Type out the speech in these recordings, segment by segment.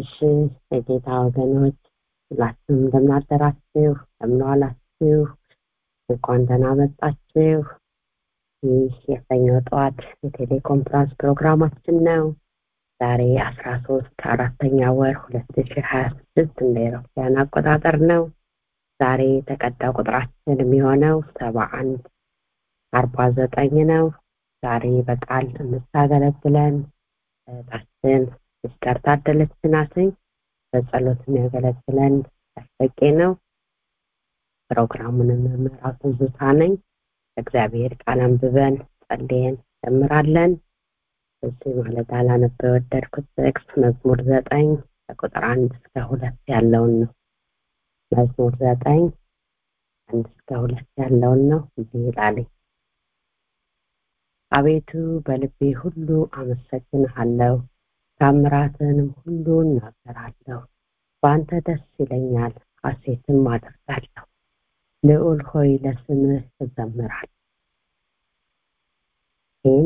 እሺ የጌታ ወገኖች ሁላችሁም እንደምናደራችሁ እንደምንዋላችሁ እንኳን ደህና መጣችሁ ይህ የሰኞ ጠዋት የቴሌኮንፍራንስ ፕሮግራማችን ነው ዛሬ አስራ ሶስት አራተኛ ወር ሁለት ሺ ሀያ ስድስት እንደ ኤሮፓያን አቆጣጠር ነው ዛሬ የተቀዳ ቁጥራችን የሚሆነው ሰባ አንድ አርባ ዘጠኝ ነው ዛሬ በቃል የምታገለግለን እህታችን ሲስተር ታደለች ናትኝ በጸሎት የሚያገለግለን ያስበቄ ነው ፕሮግራሙን የምመራው ትዝታ ነኝ እግዚአብሔር ቃል አንብበን ጸልየን ጀምራለን እዚህ ማለት አላነበ የወደድኩት ጥቅስ መዝሙር ዘጠኝ ከቁጥር አንድ እስከ ሁለት ያለውን ነው መዝሙር ዘጠኝ አንድ እስከ ሁለት ያለውን ነው እንዲህ ይላልኝ አቤቱ በልቤ ሁሉ አመሰግንሃለሁ ታምራትንም ሁሉ እናገራለሁ በአንተ ደስ ይለኛል ሐሴትም አደርጋለሁ ልዑል ሆይ ለስምህ እዘምራል ይህን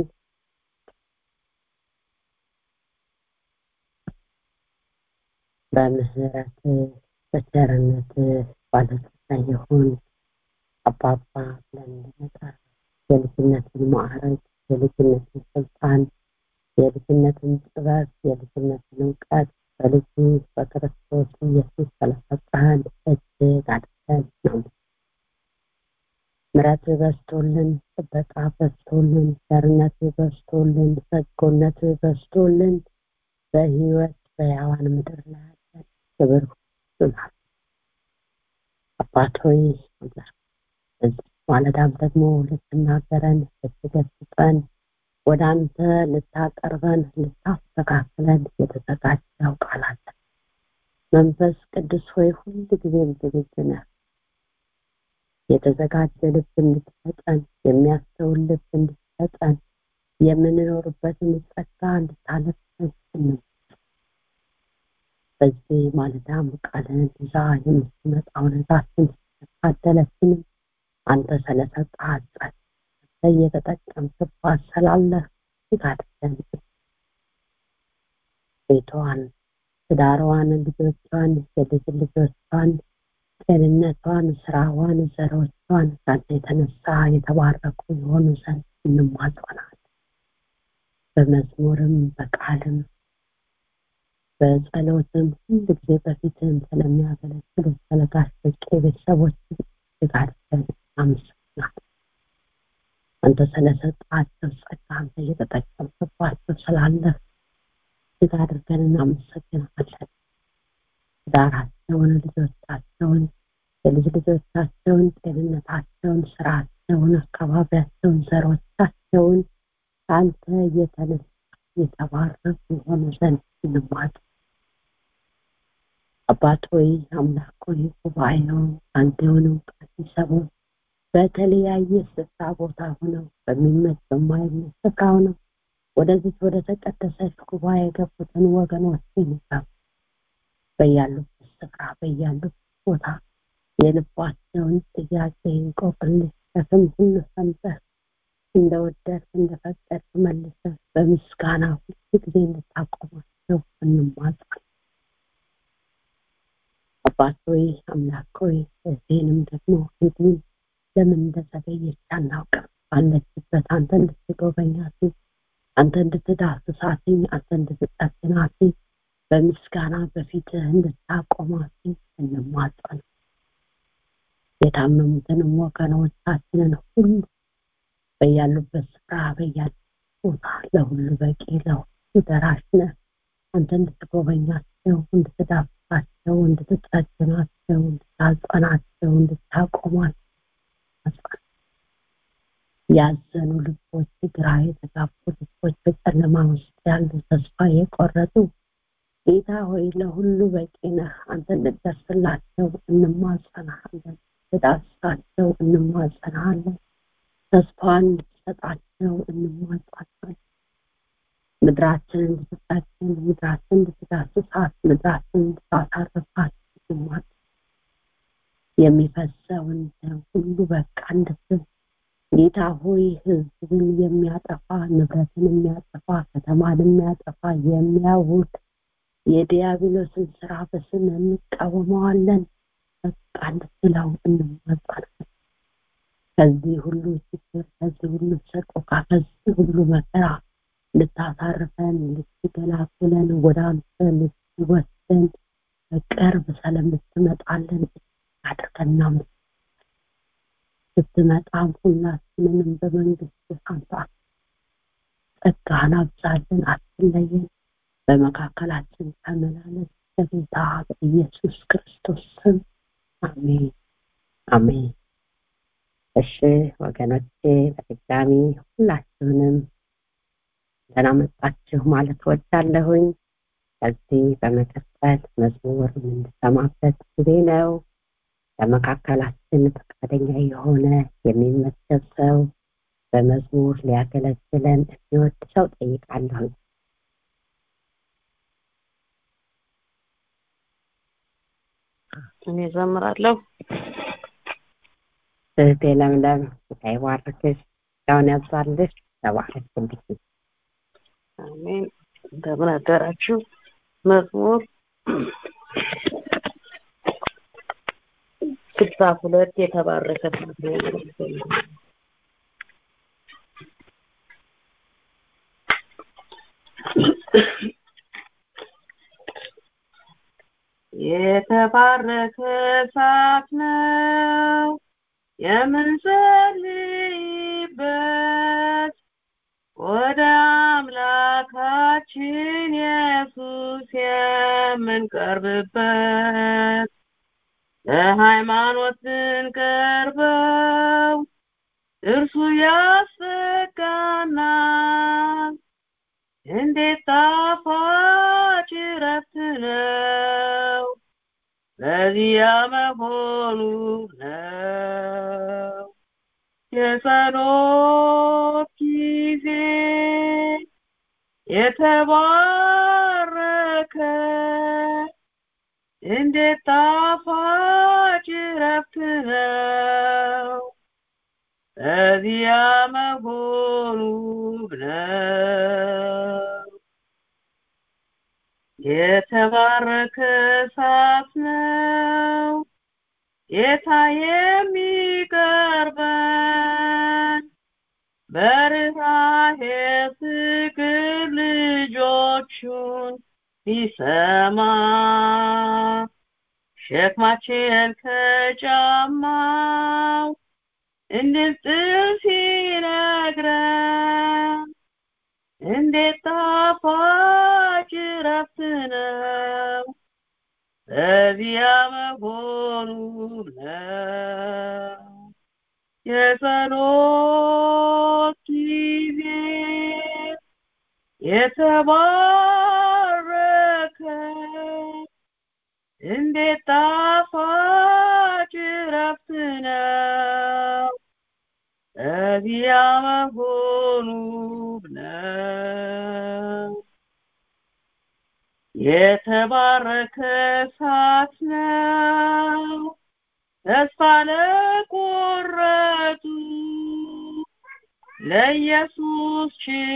በምህረት በቸርነት ባለጸጋ የሆን አባባ ብለን እንድንጠራ የልጅነትን ማዕረግ የልጅነትን ስልጣን የልጅነትን ጥበብ የልጅነትን እውቀት በልጁ በክርስቶስ ኢየሱስ ስለሰጠህን እጅግ አድርገን ነው ምረት በስቶልን ጥበቃ በስቶልን ቸርነት በስቶልን በጎነት በስቶልን በህይወት በያዋን ምድር ላይ ያለን ክብር ሁሉናል አባት ሆይ ማለዳም ደግሞ ልትናገረን ልትገስጸን ወደ አንተ ልታቀርበን ልታስተካክለን የተዘጋጀው ቃል አለ መንፈስ ቅዱስ ሆይ ሁል ጊዜም ዝግጁ ነህ የተዘጋጀ ልብ እንድትሰጠን የሚያስተውል ልብ እንድትሰጠን የምንኖርበትን ጸጋ እንድታለብሰን ስንም በዚህ ማለዳም ቃልን ይዛ የምትመጣውን እዛችን ታደለችንም አንተ ስለሰጣት ጸጋ እየተጠቀምክባት ስላለህ ይጋድለን ቤቷን ትዳሯን ልጆቿን የልጅ ልጆቿን ጤንነቷን ስራዋን ዘሮቿን ከአንተ የተነሳ የተባረኩ የሆኑ ዘንድ እንማጸናል በመዝሙርም በቃልም በጸሎትም ሁሉ ጊዜ በፊትም ስለሚያገለግሉ ስለጋሽ በቄ ቤተሰቦች ጋድለን አመሰግናል አንተ ስለሰጣቸው ጸጋ አንተ እየተጠቀምክባቸው ስላለህ እጅግ አድርገን እናመሰግናለን ዳራቸውን ልጆቻቸውን የልጅ ልጆቻቸውን ጤንነታቸውን ስራቸውን አካባቢያቸውን ዘሮቻቸውን ከአንተ እየተነሳ የተባረኩ የሆኑ ዘንድ እንማጥ አባት ሆይ አምላክ ሆይ ጉባኤው አንተውን እውቀት ይሰቡ በተለያየ ስፍራ ቦታ ሆነው በሚመች በማይመች ስፍራ ሆነው ወደዚህ ወደ ተቀደሰች ጉባኤ የገቡትን ወገኖች ይንሳው በያሉበት ስፍራ በያሉበት ቦታ የልባቸውን ጥያቄ እንቆቅልሽ ሸክም ሁሉ ሰምተህ እንደወደድክ እንደፈቀድክ መልሰህ በምስጋና ሁሉ ጊዜ እንድታቆማቸው እንማጸን አባት ሆይ አምላክ ሆይ እዚህንም ደግሞ ሄድን ለምን እንደዘገየች አናውቅም ባለችበት አንተ እንድትጎበኛት አንተ እንድትዳስሳትኝ አንተ እንድትጠግናት በምስጋና በፊትህ እንድታቆማት እንማጸን የታመሙትንም ወገኖቻችንን ሁሉ በያሉበት ስፍራ በያሉበት ቦታ ለሁሉ በቂ ለሁሉ ደራሽ ነህ አንተ እንድትጎበኛቸው እንድትዳስሳቸው እንድትጠግናቸው እንድታጸናቸው እንድታቆማቸው ያዘኑ ልቦች ግራ የተጋቡ ልቦች በጨለማ ውስጥ ያሉ ተስፋ የቆረጡ ጌታ ሆይ ለሁሉ በቂ ነህ አንተ እንድደርስላቸው እንማጸናሃለን ትዳስሳቸው እንማጸናሃለን ተስፋን እንድትሰጣቸው እንማጸናለን ምድራችንን እንድትጠግን ምድራችን እንድትዳስሳት ምድራችን እንድታሳርፋት እንማጸን የሚፈሰውን ደም ሁሉ በቃ እንድትል ጌታ ሆይ ህዝብን የሚያጠፋ ንብረትን የሚያጠፋ ከተማን የሚያጠፋ የሚያውድ የዲያብሎስን ስራ በስም እንቃወመዋለን በቃ እንድትለው እንማጸናለን ከዚህ ሁሉ ችግር ከዚህ ሁሉ ሰቆቃ ከዚህ ሁሉ መከራ ልታሳርፈን ልትገላግለን ወደ አንተ ልትወስደን በቅርብ ስለምትመጣለን አድርገን እናመልክ ስትመጣም ሁላችንንም በመንግስት አንተ ጸጋህን አብዛልን አትለየን በመካከላችን ተመላለስ በጌታ በኢየሱስ ክርስቶስ ስም አሜን አሜን እሺ ወገኖቼ በድጋሚ ሁላችሁንም ደህና መጣችሁ ማለት ወዳለሁኝ ከዚህ በመቀጠል መዝሙር የምንሰማበት ጊዜ ነው በመካከላችን ፈቃደኛ የሆነ የሚመሰብ ሰው በመዝሙር ሊያገለግለን የሚወድ ሰው ጠይቃለሁ እኔ ዘምራለሁ እህቴ ለምለም ይባርክሽ ያውን ያብዛልሽ ተባረክ እንዲህ አሜን እንደምን አደራችሁ መዝሙር ስልሳ ሁለት የተባረከ የተባረከ እሳት ነው የምንጸልይበት ወደ አምላካችን ኢየሱስ የምንቀርብበት ለሃይማኖት ስንቀርበው እርሱ ያስጋናል እንዴት ጣፋጭ ረፍት ነው ለዚያ መሆኑ ነው የጸሎት ጊዜ የተባረከ እንዴት ጣፋጭ ረፍት ነው እዚያ መሆኑ ነው የተባረከ እሳት ነው ጌታ የሚቀርበን በርኅራኄ ፍቅር ልጆቹን ቢሰማ ሸክማችን ከጫማው እንድንጥል ሲነግረን እንዴት ጣፋጭ ረፍት ነው በዚያ መሆኑ ነው የጸሎት ጊዜ የተባረከ እንዴት ጣፋጭ ረፍት ነው እዚያ መሆኑ ነው የተባረከ እሳት ነው ተስፋ ለቆረጡ ለኢየሱስ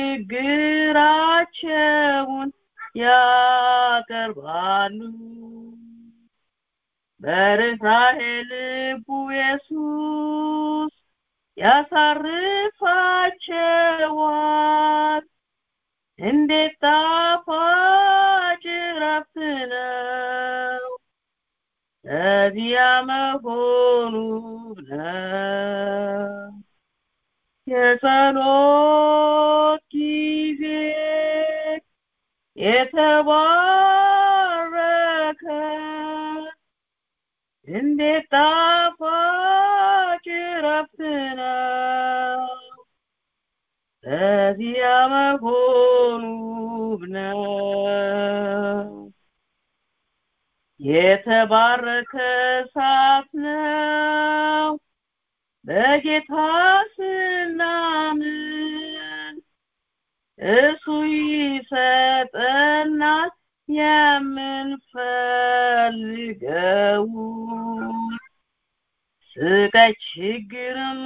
ችግራቸውን ያቀርባሉ በርኅራኄ ልቡ ኢየሱስ ያሳርፋቸዋል እንዴት ጣፋጭ ረፍት ነው እዚያ መሆኑ ነው የጸሎት ጊዜ የተባረከ እንዴት ጣፋጭ ረፍት ነው እዚያ መሆኑ ነው የተባረከ እሳት ነው በጌታ ስናምን እሱ ይሰጠናል የምንፈልገው ስቃይ ችግርም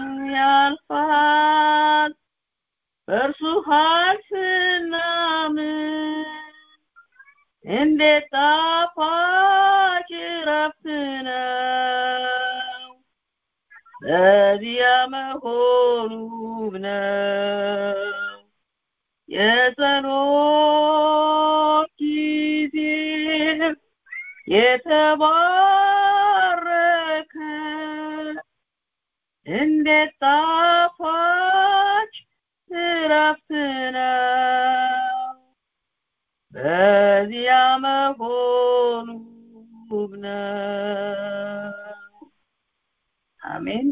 ያልፋል በእርሱ ኃይል ስናምን እንዴት ጣፋጭ ረፍት ነው በዚያ መሆኑ ነው የጸሎት ጊዜ የተባረከ እንዴት ጣፋጭ እረፍት ነው በዚያ መሆኑ ነው አሜን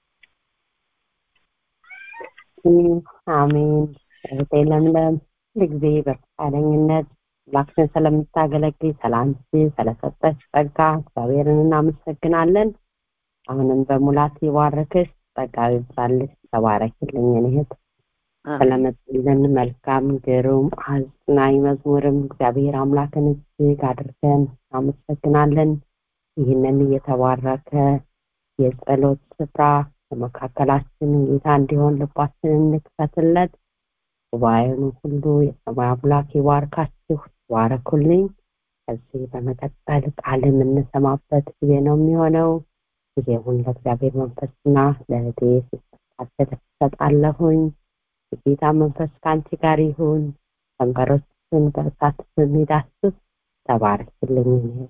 አሜን እህቴ ለምለም ሁልጊዜ በፈቃደኝነት አምላክን ስለምታገለግል ሰላንቺ ስለሰጠች ጸጋ እግዚአብሔርን እናመሰግናለን አሁንም በሙላት ይባርክሽ ጸጋ ይብዛልሽ ተባረክልኝ እህት ስለመጡልን መልካም ግሩም አጽናኝ መዝሙርም እግዚአብሔር አምላክን እጅግ አድርገን እናመሰግናለን ይህንን እየተባረከ የጸሎት ስፍራ በመካከላችን ጌታ እንዲሆን ልባችንን እንክፈትለት ጉባኤውን ሁሉ የሰማይ አምላክ ይባርካችሁ ይባረኩልኝ ከዚህ በመቀጠል ቃል የምንሰማበት ጊዜ ነው የሚሆነው ጊዜውን ለእግዚአብሔር መንፈስና ለእህቴ ሰጣለሁኝ የጌታ መንፈስ ከአንቺ ጋር ይሁን ከንፈሮችን በእሳት በሚዳስስ ተባረክልኝ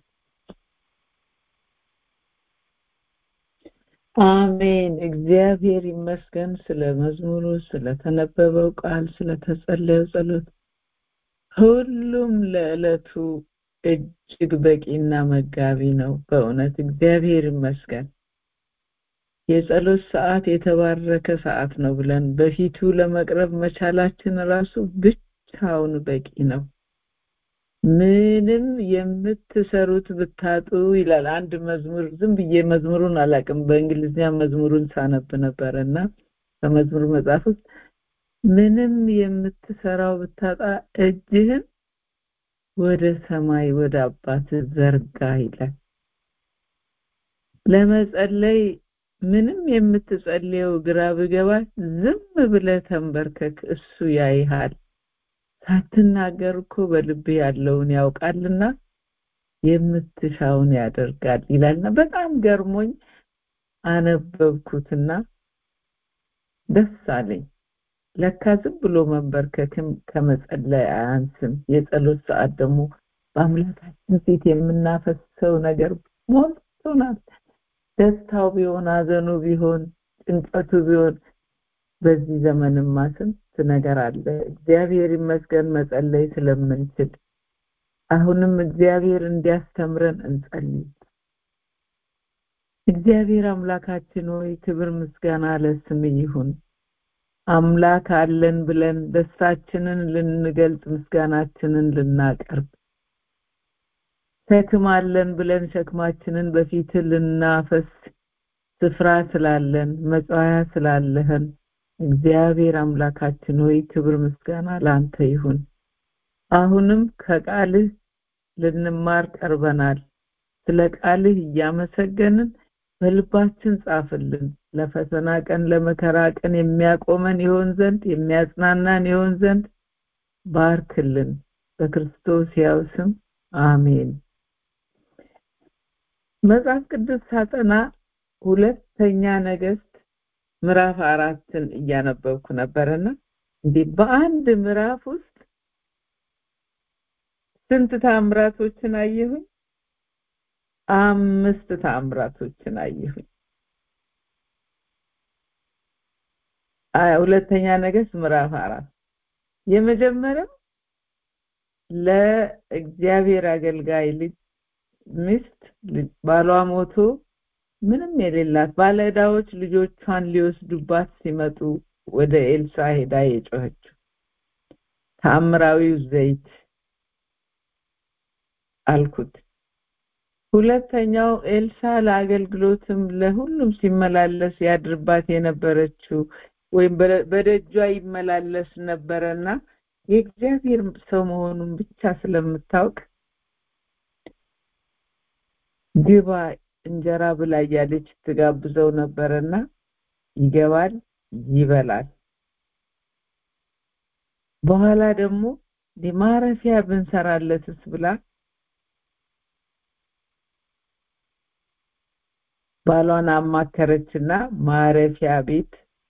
አሜን እግዚአብሔር ይመስገን ስለ መዝሙሩ ስለተነበበው ቃል ስለተጸለየው ጸሎት ሁሉም ለዕለቱ እጅግ በቂና መጋቢ ነው በእውነት እግዚአብሔር ይመስገን የጸሎት ሰዓት የተባረከ ሰዓት ነው ብለን በፊቱ ለመቅረብ መቻላችን ራሱ ብቻውን በቂ ነው ምንም የምትሰሩት ብታጡ ይላል አንድ መዝሙር ዝም ብዬ መዝሙሩን አላቅም በእንግሊዝኛ መዝሙሩን ሳነብ ነበረ እና በመዝሙር መጽሐፍ ውስጥ ምንም የምትሰራው ብታጣ እጅህን ወደ ሰማይ ወደ አባት ዘርጋ ይላል ለመጸለይ ምንም የምትጸልየው ግራ ብገባ ዝም ብለ ተንበርከክ እሱ ያይሃል ሳትናገር እኮ በልብ ያለውን ያውቃልና የምትሻውን ያደርጋል ይላልና በጣም ገርሞኝ አነበብኩትና ደስ አለኝ ለካ ዝም ብሎ መንበርከክም ከመጸለይ አያንስም የጸሎት ሰዓት ደግሞ በአምላካችን ፊት የምናፈሰው ነገር ሞልቶናል ደስታው ቢሆን አዘኑ ቢሆን ጭንቀቱ ቢሆን በዚህ ዘመንማ ስንት ነገር አለ እግዚአብሔር ይመስገን መጸለይ ስለምንችል አሁንም እግዚአብሔር እንዲያስተምረን እንጸልይ እግዚአብሔር አምላካችን ሆይ ክብር ምስጋና ለስም ይሁን አምላክ አለን ብለን ደስታችንን ልንገልጽ ምስጋናችንን ልናቀርብ ሸክም አለን ብለን ሸክማችንን በፊት ልናፈስ ስፍራ ስላለን መጽዋያ ስላለህን እግዚአብሔር አምላካችን ሆይ ክብር ምስጋና ላንተ ይሁን አሁንም ከቃልህ ልንማር ቀርበናል ስለ ቃልህ እያመሰገንን በልባችን ጻፍልን ለፈተና ቀን ለመከራ ቀን የሚያቆመን ይሆን ዘንድ የሚያጽናናን ይሆን ዘንድ ባርክልን በክርስቶስ ያው ስም አሜን መጽሐፍ ቅዱስ ሳጠና ሁለተኛ ነገስት ምዕራፍ አራትን እያነበብኩ ነበርና እንዲህ በአንድ ምዕራፍ ውስጥ ስንት ታምራቶችን አየሁኝ አምስት ታምራቶችን አየሁኝ ሁለተኛ ነገስት ምዕራፍ አራት የመጀመሪያው ለእግዚአብሔር አገልጋይ ልጅ ሚስት ባሏ ሞቶ ምንም የሌላት ባለዕዳዎች ልጆቿን ሊወስዱባት ሲመጡ ወደ ኤልሳ ሄዳ የጮኸችው ታምራዊው ዘይት አልኩት ሁለተኛው ኤልሳ ለአገልግሎትም ለሁሉም ሲመላለስ ያድርባት የነበረችው ወይም በደጇ ይመላለስ ነበረና የእግዚአብሔር ሰው መሆኑን ብቻ ስለምታውቅ ግባ እንጀራ ብላ እያለች ትጋብዘው ነበረና ይገባል ይበላል በኋላ ደግሞ ማረፊያ ብንሰራለትስ ብላ ባሏን አማከረችና ማረፊያ ቤት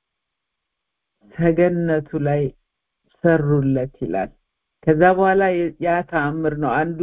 ሰገነቱ ላይ ሰሩለት ይላል ከዛ በኋላ ያ ተአምር ነው አንዱ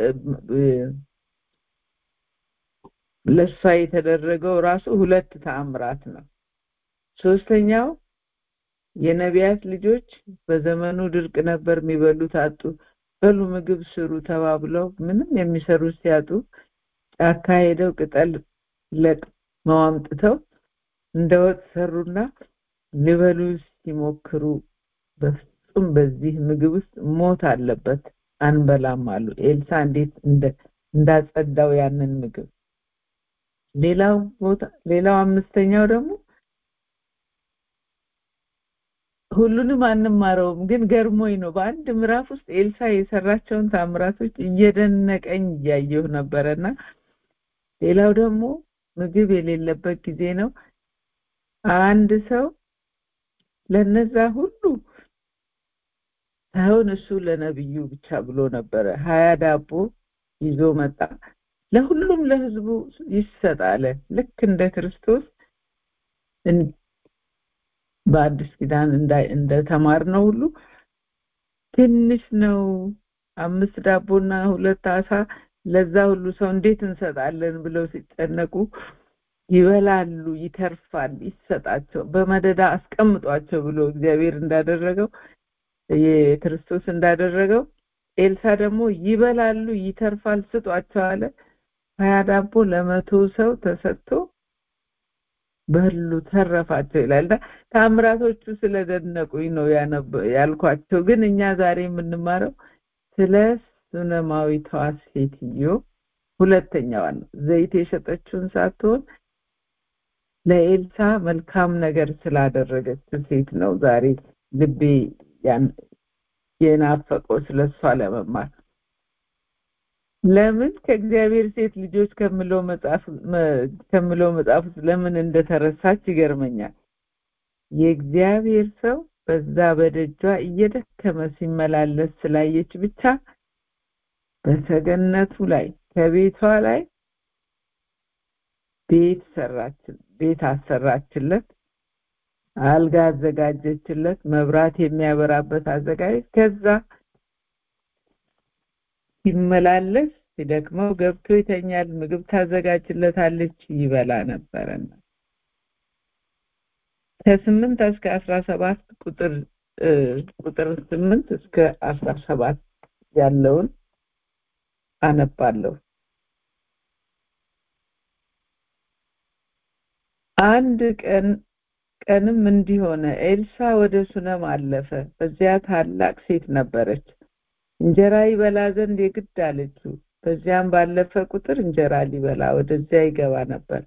ለሷ የተደረገው ራሱ ሁለት ተአምራት ነው ሶስተኛው የነቢያት ልጆች በዘመኑ ድርቅ ነበር የሚበሉት አጡ በሉ ምግብ ስሩ ተባብለው ምንም የሚሰሩት ሲያጡ ጫካ ሄደው ቅጠል ለቅመው አምጥተው እንደ ወጥ ሰሩና ሊበሉ ሲሞክሩ በፍጹም በዚህ ምግብ ውስጥ ሞት አለበት አንበላም አሉ ኤልሳ እንዴት እንዳጸዳው ያንን ምግብ ሌላው ቦታ ሌላው አምስተኛው ደግሞ ሁሉንም አንማረውም ግን ገርሞኝ ነው በአንድ ምዕራፍ ውስጥ ኤልሳ የሰራቸውን ታምራቶች እየደነቀኝ እያየሁ ነበረና ሌላው ደግሞ ምግብ የሌለበት ጊዜ ነው አንድ ሰው ለነዛ ሁሉ ሳይሆን እሱ ለነብዩ ብቻ ብሎ ነበረ ሀያ ዳቦ ይዞ መጣ ለሁሉም ለህዝቡ ይሰጣለ ልክ እንደ ክርስቶስ በአዲስ ኪዳን እንደ ተማር ነው ሁሉ ትንሽ ነው አምስት ዳቦና ሁለት አሳ ለዛ ሁሉ ሰው እንዴት እንሰጣለን ብለው ሲጨነቁ ይበላሉ ይተርፋል ይሰጣቸው በመደዳ አስቀምጧቸው ብሎ እግዚአብሔር እንዳደረገው የክርስቶስ እንዳደረገው ኤልሳ ደግሞ ይበላሉ ይተርፋል ስጧቸው አለ ሀያ ዳቦ ለመቶ ሰው ተሰጥቶ በሉ ተረፋቸው ይላል ታምራቶቹ ስለደነቁኝ ነው ያልኳቸው ግን እኛ ዛሬ የምንማረው ስለ ሱነማዊቷ ሴትዮ ሁለተኛዋ ነው ዘይት የሸጠችውን ሳትሆን ለኤልሳ መልካም ነገር ስላደረገች ሴት ነው ዛሬ ልቤ የናፈቀው ስለሷ ለመማር ለምን ከእግዚአብሔር ሴት ልጆች ከምለው መጽሐፍ ከምለው መጽሐፍ ውስጥ ለምን እንደተረሳች ይገርመኛል የእግዚአብሔር ሰው በዛ በደጇ እየደከመ ሲመላለስ ስላየች ብቻ በሰገነቱ ላይ ከቤቷ ላይ ቤት ሰራችን ቤት አሰራችለት አልጋ አዘጋጀችለት መብራት የሚያበራበት አዘጋጀች ከዛ ሲመላለስ ሲደክመው ገብቶ ይተኛል ምግብ ታዘጋጅለታለች ይበላ ነበረና ከስምንት እስከ አስራ ሰባት ቁጥር ቁጥር ስምንት እስከ አስራ ሰባት ያለውን አነባለሁ አንድ ቀን ቀንም እንዲሆነ ኤልሳ ወደ ሱነም አለፈ በዚያ ታላቅ ሴት ነበረች እንጀራ ይበላ ዘንድ የግድ አለችው በዚያም ባለፈ ቁጥር እንጀራ ሊበላ ወደዚያ ይገባ ነበር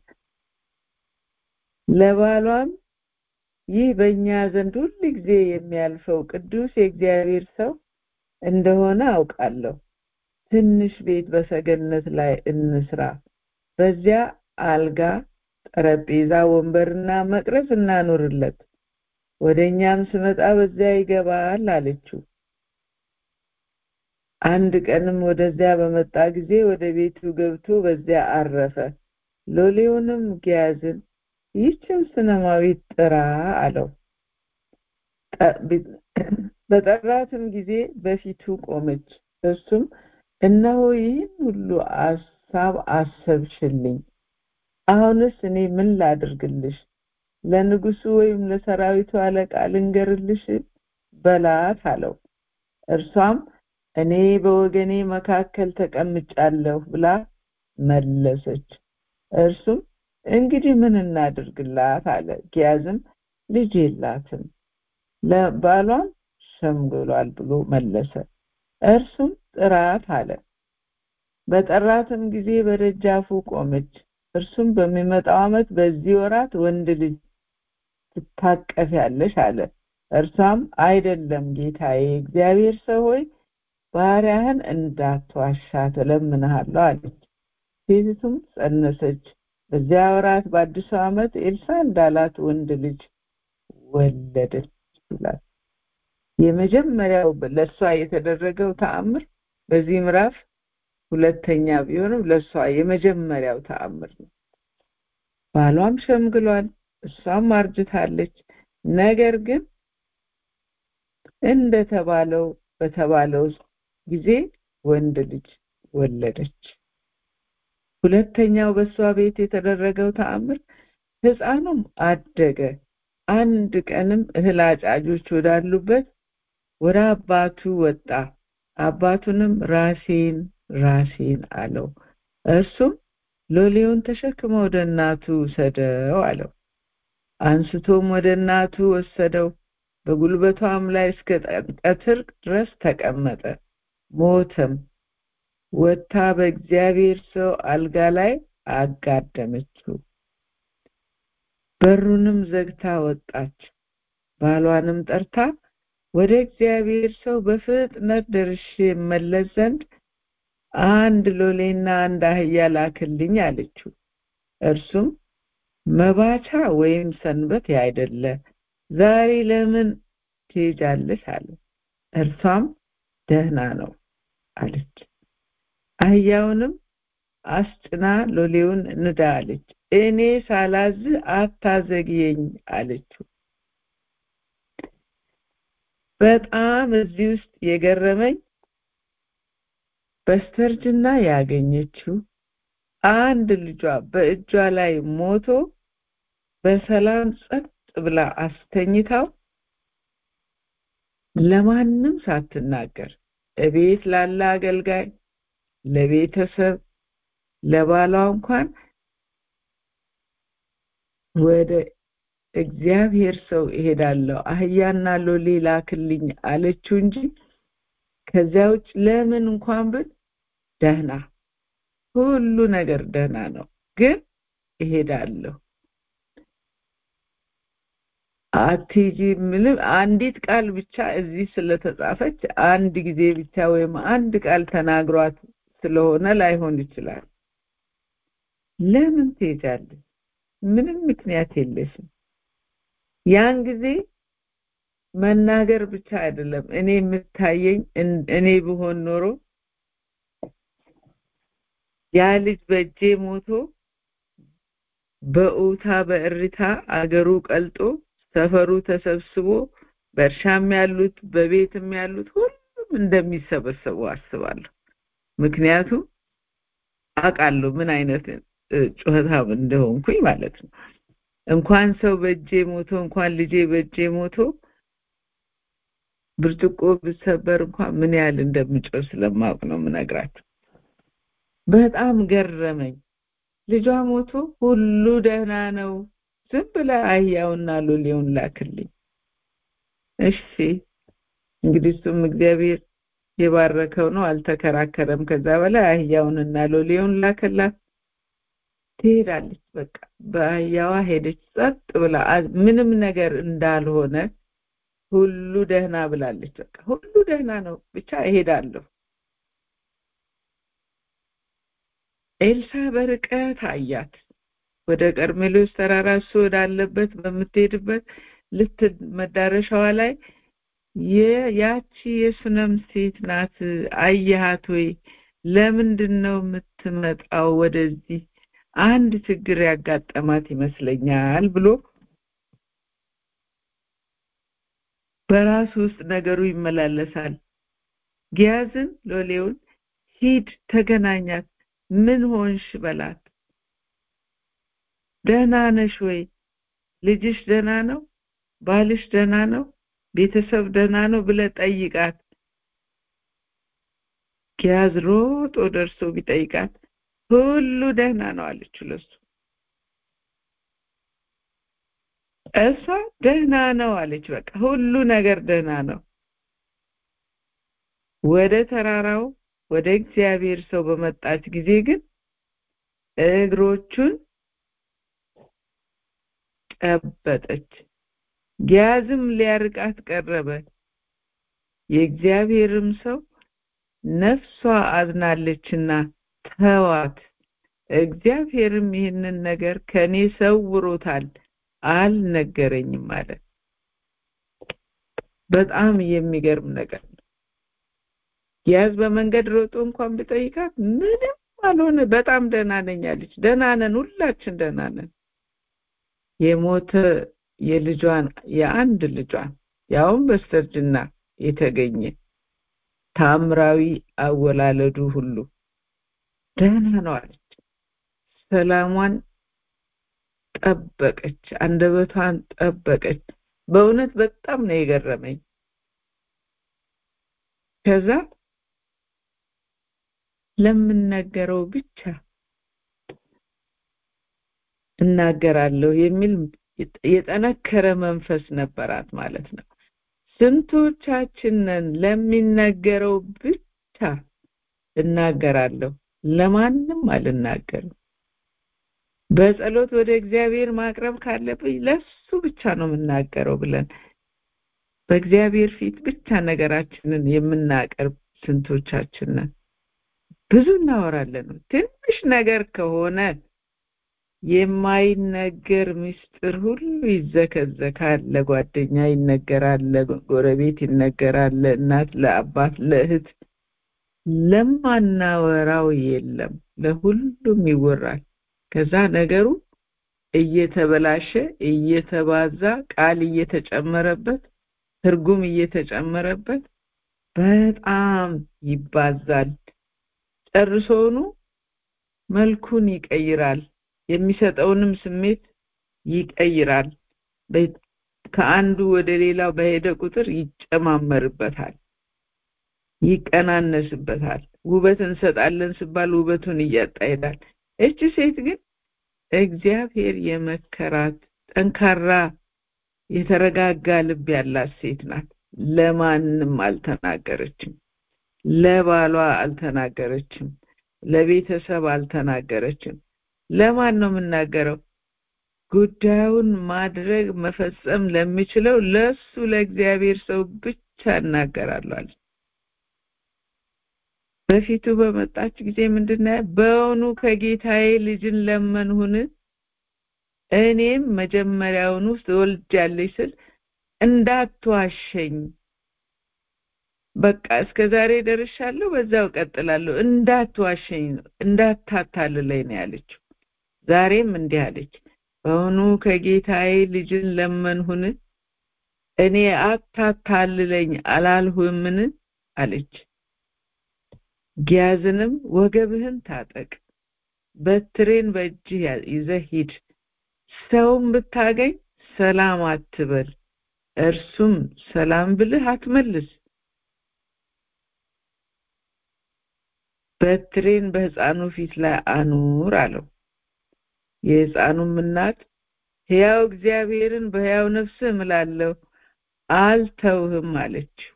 ለባሏም ይህ በእኛ ዘንድ ሁል ጊዜ የሚያልፈው ቅዱስ የእግዚአብሔር ሰው እንደሆነ አውቃለሁ ትንሽ ቤት በሰገነት ላይ እንስራ በዚያ አልጋ ጠረጴዛ ወንበርና መቅረዝ እናኖርለት ወደኛም ስመጣ በዚያ ይገባል አለችው አንድ ቀንም ወደዚያ በመጣ ጊዜ ወደ ቤቱ ገብቶ በዚያ አረፈ ሎሌውንም ጊያዝን ይህችን ስነማዊት ጥራ አለው በጠራትም ጊዜ በፊቱ ቆመች እሱም እነሆ ይህን ሁሉ አሳብ አሰብሽልኝ አሁንስ እኔ ምን ላድርግልሽ ለንጉሱ ወይም ለሰራዊቱ አለቃ ልንገርልሽ በላት አለው እርሷም እኔ በወገኔ መካከል ተቀምጫለሁ ብላ መለሰች እርሱም እንግዲህ ምን እናድርግላት አለ ጊያዝም ልጅ የላትም ለባሏም ሸምግሏል ብሎ መለሰ እርሱም ጥራት አለ በጠራትም ጊዜ በደጃፉ ቆመች እርሱም በሚመጣው አመት በዚህ ወራት ወንድ ልጅ ትታቀፊያለሽ አለ እርሷም አይደለም ጌታዬ እግዚአብሔር ሰው ሆይ ባሪያህን እንዳትዋሻ ትለምንሃለሁ አለች ሴቲቱም ጸነሰች በዚያ ወራት በአዲሱ ዓመት ኤልሳ እንዳላት ወንድ ልጅ ወለደች ይላል የመጀመሪያው ለእሷ የተደረገው ተአምር በዚህ ምዕራፍ ሁለተኛ ቢሆንም ለእሷ የመጀመሪያው ተአምር ነው ባሏም ሸምግሏል እሷም አርጅታለች ነገር ግን እንደተባለው በተባለው ጊዜ ወንድ ልጅ ወለደች ሁለተኛው በእሷ ቤት የተደረገው ተአምር ህፃኑም አደገ አንድ ቀንም እህል አጫጆች ወዳሉበት ወደ አባቱ ወጣ አባቱንም ራሴን ራሴን አለው እርሱም ሎሌውን ተሸክመ ወደ እናቱ ውሰደው አለው አንስቶም ወደ እናቱ ወሰደው በጉልበቷም ላይ እስከ ቀትር ድረስ ተቀመጠ ሞተም ወታ በእግዚአብሔር ሰው አልጋ ላይ አጋደመችው በሩንም ዘግታ ወጣች ባሏንም ጠርታ ወደ እግዚአብሔር ሰው በፍጥነት ደርሼ መለስ ዘንድ አንድ ሎሌና አንድ አህያ ላክልኝ አለችው እርሱም መባቻ ወይም ሰንበት ያይደለ ዛሬ ለምን ትሄጃለሽ አለ እርሷም ደህና ነው አለች አህያውንም አስጭና ሎሌውን ንዳ አለች እኔ ሳላዝ አታዘግየኝ አለችው በጣም እዚህ ውስጥ የገረመኝ በስተርጅና ያገኘችው አንድ ልጇ በእጇ ላይ ሞቶ በሰላም ጸጥ ብላ አስተኝታው ለማንም ሳትናገር እቤት ላለ አገልጋይ ለቤተሰብ ለባሏ እንኳን ወደ እግዚአብሔር ሰው እሄዳለሁ አህያና ሎሌ ላክልኝ አለችው እንጂ ከዚያ ውጭ ለምን እንኳን ብል ደህና ሁሉ ነገር ደህና ነው ግን እሄዳለሁ አትጂ ምንም አንዲት ቃል ብቻ እዚህ ስለተጻፈች አንድ ጊዜ ብቻ ወይም አንድ ቃል ተናግሯት ስለሆነ ላይሆን ይችላል ለምን ትሄጃለሽ ምንም ምክንያት የለሽም ያን ጊዜ መናገር ብቻ አይደለም እኔ የምታየኝ እኔ ብሆን ኖሮ ያ ልጅ በእጄ ሞቶ በኡታ በእሪታ አገሩ ቀልጦ ሰፈሩ ተሰብስቦ በእርሻም ያሉት በቤትም ያሉት ሁሉም እንደሚሰበሰቡ አስባለሁ ምክንያቱም አውቃለሁ ምን አይነት ጩኸታም እንደሆንኩኝ ማለት ነው እንኳን ሰው በእጄ ሞቶ እንኳን ልጄ በእጄ ሞቶ ብርጭቆ ብሰበር እንኳን ምን ያህል እንደምጮህ ስለማውቅ ነው ምነግራቸው በጣም ገረመኝ ልጇ ሞቶ ሁሉ ደህና ነው ዝም ብለ አህያውና ሎሌውን ላክልኝ እሺ እንግዲህ እሱም እግዚአብሔር የባረከው ነው አልተከራከረም ከዛ በላይ አህያውንና ሎሌውን ላከላት ትሄዳለች በቃ በአህያዋ ሄደች ጸጥ ብላ ምንም ነገር እንዳልሆነ ሁሉ ደህና ብላለች በቃ ሁሉ ደህና ነው ብቻ እሄዳለሁ ኤልሳ በርቀት አያት ወደ ቀርሜሎስ ተራራ እሱ ወዳለበት በምትሄድበት ልት መዳረሻዋ ላይ ያቺ የሱነም ሴት ናት አየሃት ወይ ለምንድን ነው የምትመጣው ወደዚህ አንድ ችግር ያጋጠማት ይመስለኛል ብሎ በራሱ ውስጥ ነገሩ ይመላለሳል ጊያዝን ሎሌውን ሂድ ተገናኛት ምን ሆንሽ በላት ደህና ነሽ ወይ ልጅሽ ደህና ነው ባልሽ ደህና ነው ቤተሰብ ደህና ነው ብለ ጠይቃት ጊያዝ ሮጦ ደርሶ ቢጠይቃት ሁሉ ደህና ነው አለችው ለሱ እሷ ደህና ነው አለች በቃ ሁሉ ነገር ደህና ነው ወደ ተራራው ወደ እግዚአብሔር ሰው በመጣች ጊዜ ግን እግሮቹን ጨበጠች ጊያዝም ሊያርቃት ቀረበ የእግዚአብሔርም ሰው ነፍሷ አዝናለችና ተዋት እግዚአብሔርም ይህንን ነገር ከኔ ሰውሮታል አልነገረኝም አለ በጣም የሚገርም ነገር ነው ጊያዝ በመንገድ ሮጦ እንኳን ብጠይቃት ምንም አልሆነ በጣም ደህና ነኝ አለች ደህና ነን ሁላችን ደህና ነን የሞተ የልጇን የአንድ ልጇን ያውም በስተርጅና የተገኘ ታምራዊ አወላለዱ ሁሉ ደህና ነው አለች። ሰላሟን ጠበቀች፣ አንደበቷን ጠበቀች። በእውነት በጣም ነው የገረመኝ። ከዛ ለምነገረው ብቻ እናገራለሁ የሚል የጠነከረ መንፈስ ነበራት ማለት ነው። ስንቶቻችንን ለሚነገረው ብቻ እናገራለሁ፣ ለማንም አልናገርም። በጸሎት ወደ እግዚአብሔር ማቅረብ ካለብኝ ለሱ ብቻ ነው የምናገረው ብለን በእግዚአብሔር ፊት ብቻ ነገራችንን የምናቀርብ ስንቶቻችንን ብዙ እናወራለን። ትንሽ ነገር ከሆነ የማይነገር ምስጢር ሁሉ ይዘከዘካል። ለጓደኛ ይነገራል፣ ለጎረቤት ይነገራል፣ ለእናት፣ ለአባት፣ ለእህት። ለማናወራው የለም፣ ለሁሉም ይወራል። ከዛ ነገሩ እየተበላሸ እየተባዛ ቃል እየተጨመረበት ትርጉም እየተጨመረበት በጣም ይባዛል። ጨርሶውኑ መልኩን ይቀይራል። የሚሰጠውንም ስሜት ይቀይራል። ከአንዱ ወደ ሌላው በሄደ ቁጥር ይጨማመርበታል፣ ይቀናነስበታል። ውበት እንሰጣለን ሲባል ውበቱን እያጣ ይሄዳል። እቺ ሴት ግን እግዚአብሔር የመከራት ጠንካራ የተረጋጋ ልብ ያላት ሴት ናት። ለማንም አልተናገረችም። ለባሏ አልተናገረችም። ለቤተሰብ አልተናገረችም። ለማን ነው የምናገረው? ጉዳዩን ማድረግ መፈጸም ለሚችለው ለሱ ለእግዚአብሔር ሰው ብቻ እናገራለሁ። በፊቱ በመጣች ጊዜ ምንድነው በእውኑ ከጌታዬ ልጅን ለመንሁን? እኔም መጀመሪያውኑ ትወልጃለሽ ስል እንዳትዋሸኝ በቃ እስከ ዛሬ ደርሻለሁ፣ በዛው ቀጥላለሁ። እንዳትዋሸኝ ነው እንዳታታልለኝ ነው ያለችው። ዛሬም እንዲህ አለች፣ በእውኑ ከጌታዬ ልጅን ለመንሁን? እኔ አታታልለኝ አላልሁምን? አለች። ጊያዝንም ወገብህን ታጠቅ፣ በትሬን በእጅህ ይዘህ ሂድ፣ ሰውም ብታገኝ ሰላም አትበል፣ እርሱም ሰላም ብልህ አትመልስ በትሬን በሕፃኑ ፊት ላይ አኑር አለው። የሕፃኑም እናት ሕያው እግዚአብሔርን በሕያው ነፍስህ እምላለሁ አልተውህም አለችው።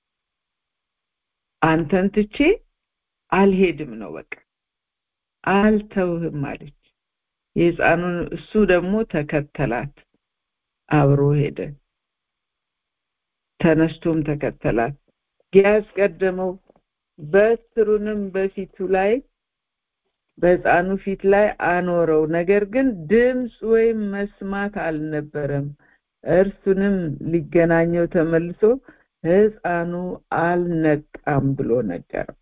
አንተን ትቼ አልሄድም ነው በቃ አልተውህም አለች። የሕፃኑን እሱ ደግሞ ተከተላት፣ አብሮ ሄደ። ተነስቶም ተከተላት። ጊያዝ ቀደመው። በትሩንም በፊቱ ላይ በሕፃኑ ፊት ላይ አኖረው። ነገር ግን ድምፅ ወይም መስማት አልነበረም። እርሱንም ሊገናኘው ተመልሶ ሕፃኑ አልነቃም ብሎ ነገረው።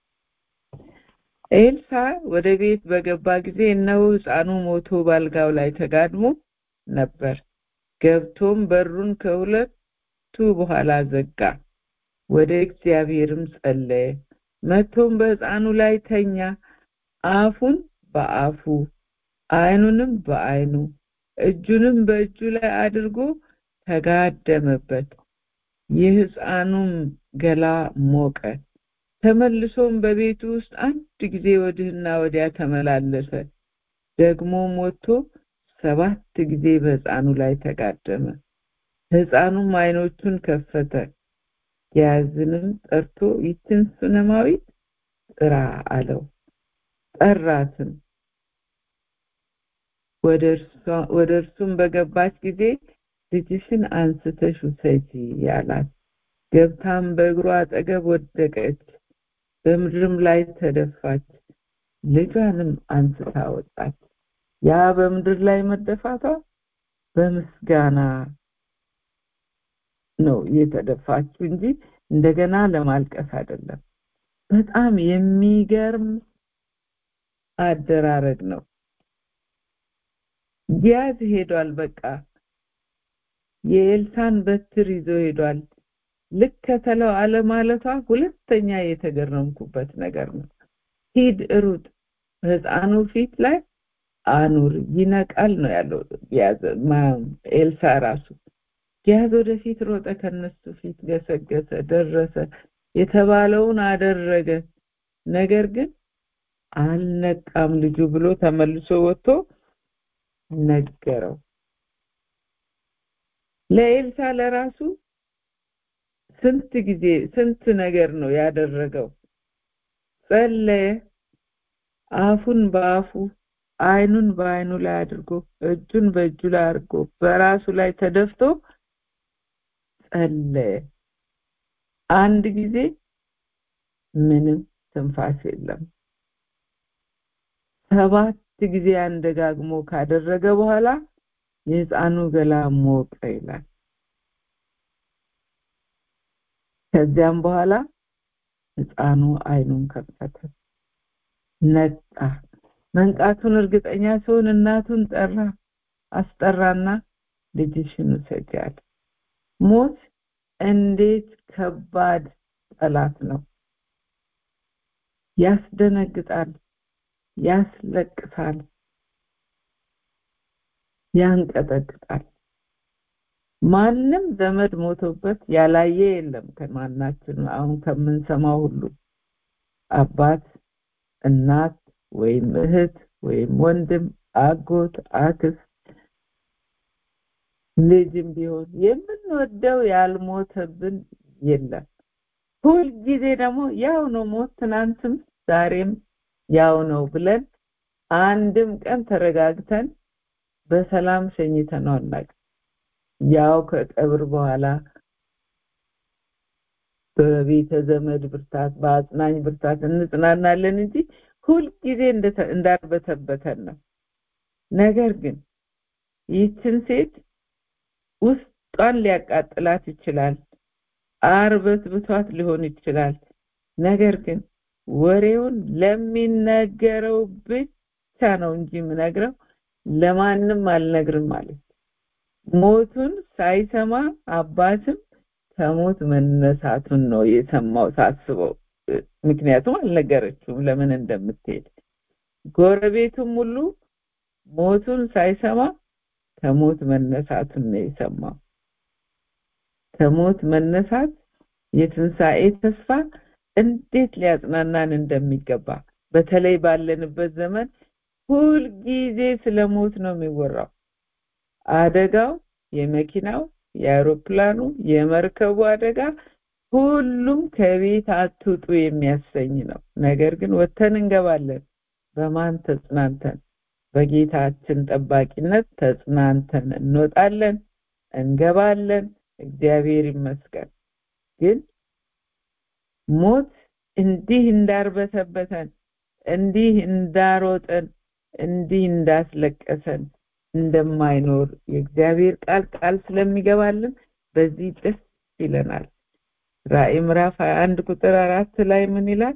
ኤልሳ ወደ ቤት በገባ ጊዜ እነሆ ሕፃኑ ሞቶ ባልጋው ላይ ተጋድሞ ነበር። ገብቶም በሩን ከሁለቱ በኋላ ዘጋ። ወደ እግዚአብሔርም ጸለየ። መጥቶም በሕፃኑ ላይ ተኛ። አፉን በአፉ ዓይኑንም በዓይኑ እጁንም በእጁ ላይ አድርጎ ተጋደመበት። የሕፃኑም ገላ ሞቀ። ተመልሶም በቤቱ ውስጥ አንድ ጊዜ ወዲህና ወዲያ ተመላለሰ። ደግሞ ሞቶ ሰባት ጊዜ በሕፃኑ ላይ ተጋደመ። ሕፃኑም ዓይኖቹን ከፈተ። ጊያዝንም ጠርቶ ይችን ሱነማዊት ጥራ አለው። ጠራትም። ወደ እርሱም በገባች ጊዜ ልጅሽን አንስተሽ ውሰጂ አላት። ገብታም በእግሩ አጠገብ ወደቀች፣ በምድርም ላይ ተደፋች። ልጇንም አንስታ ወጣች። ያ በምድር ላይ መደፋቷ በምስጋና ነው የተደፋችው እንጂ እንደገና ለማልቀስ አይደለም። በጣም የሚገርም አደራረግ ነው። ጊያዝ ሄዷል በቃ የኤልሳን በትር ይዞ ሄዷል ልከተለው አለማለቷ ሁለተኛ የተገረምኩበት ነገር ነው ሂድ ሩጥ ህፃኑ ፊት ላይ አኑር ይነቃል ነው ያለው ጊያዝ ኤልሳ ራሱ ጊያዝ ወደፊት ሮጠ ከነሱ ፊት ገሰገሰ ደረሰ የተባለውን አደረገ ነገር ግን አልነቃም ልጁ ብሎ ተመልሶ ወጥቶ ነገረው ለኤልሳ ለራሱ ስንት ጊዜ ስንት ነገር ነው ያደረገው ጸለየ አፉን በአፉ አይኑን በአይኑ ላይ አድርጎ እጁን በእጁ ላይ አድርጎ በራሱ ላይ ተደፍቶ ጸለየ አንድ ጊዜ ምንም ትንፋስ የለም ሰባት ጊዜ አንደጋግሞ ካደረገ በኋላ የህፃኑ ገላ ሞቀ ይላል ከዚያም በኋላ ህፃኑ አይኑን ከፈተ ነጣ መንቃቱን እርግጠኛ ሲሆን እናቱን ጠራ አስጠራና ልጅሽን ውሰጃል ሞት እንዴት ከባድ ጠላት ነው ያስደነግጣል ያስለቅሳል ያንቀጠቅጣል ማንም ዘመድ ሞቶበት ያላየ የለም ከማናችን አሁን ከምንሰማው ሁሉ አባት እናት ወይም እህት ወይም ወንድም አጎት አክስት ልጅም ቢሆን የምንወደው ያልሞተብን የለም ሁልጊዜ ደግሞ ያው ነው ሞት ትናንትም ዛሬም ያው ነው ብለን አንድም ቀን ተረጋግተን በሰላም ሸኝተነው አናውቅም ያው ከቀብር በኋላ በቤተ ዘመድ ብርታት በአጽናኝ ብርታት እንጽናናለን እንጂ ሁልጊዜ እንዳርበተበተን ነው ነገር ግን ይህችን ሴት ውስጧን ሊያቃጥላት ይችላል አርበትብቷት ሊሆን ይችላል ነገር ግን ወሬውን ለሚነገረው ብቻ ነው እንጂ የምነግረው ለማንም አልነግርም ማለት ሞቱን ሳይሰማ አባትም ከሞት መነሳቱን ነው የሰማው ሳስበው ምክንያቱም አልነገረችውም ለምን እንደምትሄድ ጎረቤቱም ሁሉ ሞቱን ሳይሰማ ከሞት መነሳቱን ነው የሰማው ከሞት መነሳት የትንሣኤ ተስፋ እንዴት ሊያጽናናን እንደሚገባ በተለይ ባለንበት ዘመን ሁልጊዜ ስለ ሞት ነው የሚወራው አደጋው የመኪናው የአውሮፕላኑ የመርከቡ አደጋ ሁሉም ከቤት አትውጡ የሚያሰኝ ነው ነገር ግን ወተን እንገባለን በማን ተጽናንተን በጌታችን ጠባቂነት ተጽናንተን እንወጣለን እንገባለን እግዚአብሔር ይመስገን ግን ሞት እንዲህ እንዳርበተበተን እንዲህ እንዳሮጠን እንዲህ እንዳስለቀሰን እንደማይኖር የእግዚአብሔር ቃል ቃል ስለሚገባልን በዚህ ደስ ይለናል ራእይ ምዕራፍ 21 ቁጥር አራት ላይ ምን ይላል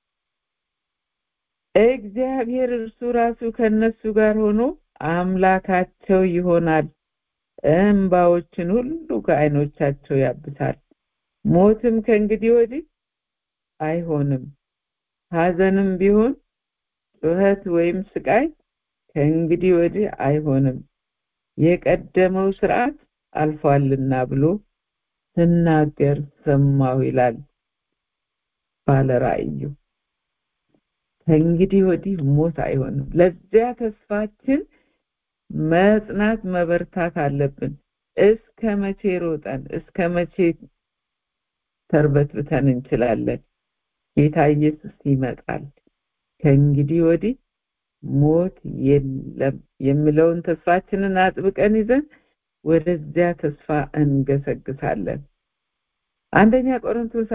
እግዚአብሔር እርሱ ራሱ ከነሱ ጋር ሆኖ አምላካቸው ይሆናል እንባዎችን ሁሉ ከአይኖቻቸው ያብሳል ሞትም ከእንግዲህ ወዲህ አይሆንም ሀዘንም ቢሆን ጩኸት ወይም ስቃይ ከእንግዲህ ወዲህ አይሆንም የቀደመው ስርዓት አልፏልና ብሎ ስናገር ሰማሁ ይላል ባለ ራእዩ ከእንግዲህ ወዲህ ሞት አይሆንም ለዚያ ተስፋችን መጽናት መበርታት አለብን እስከ መቼ ሮጠን እስከ መቼ ተርበትብተን እንችላለን ጌታ ኢየሱስ ይመጣል ከእንግዲህ ወዲህ ሞት የለም የሚለውን ተስፋችንን አጥብቀን ይዘን ወደዚያ ተስፋ እንገሰግሳለን አንደኛ ቆሮንቶስ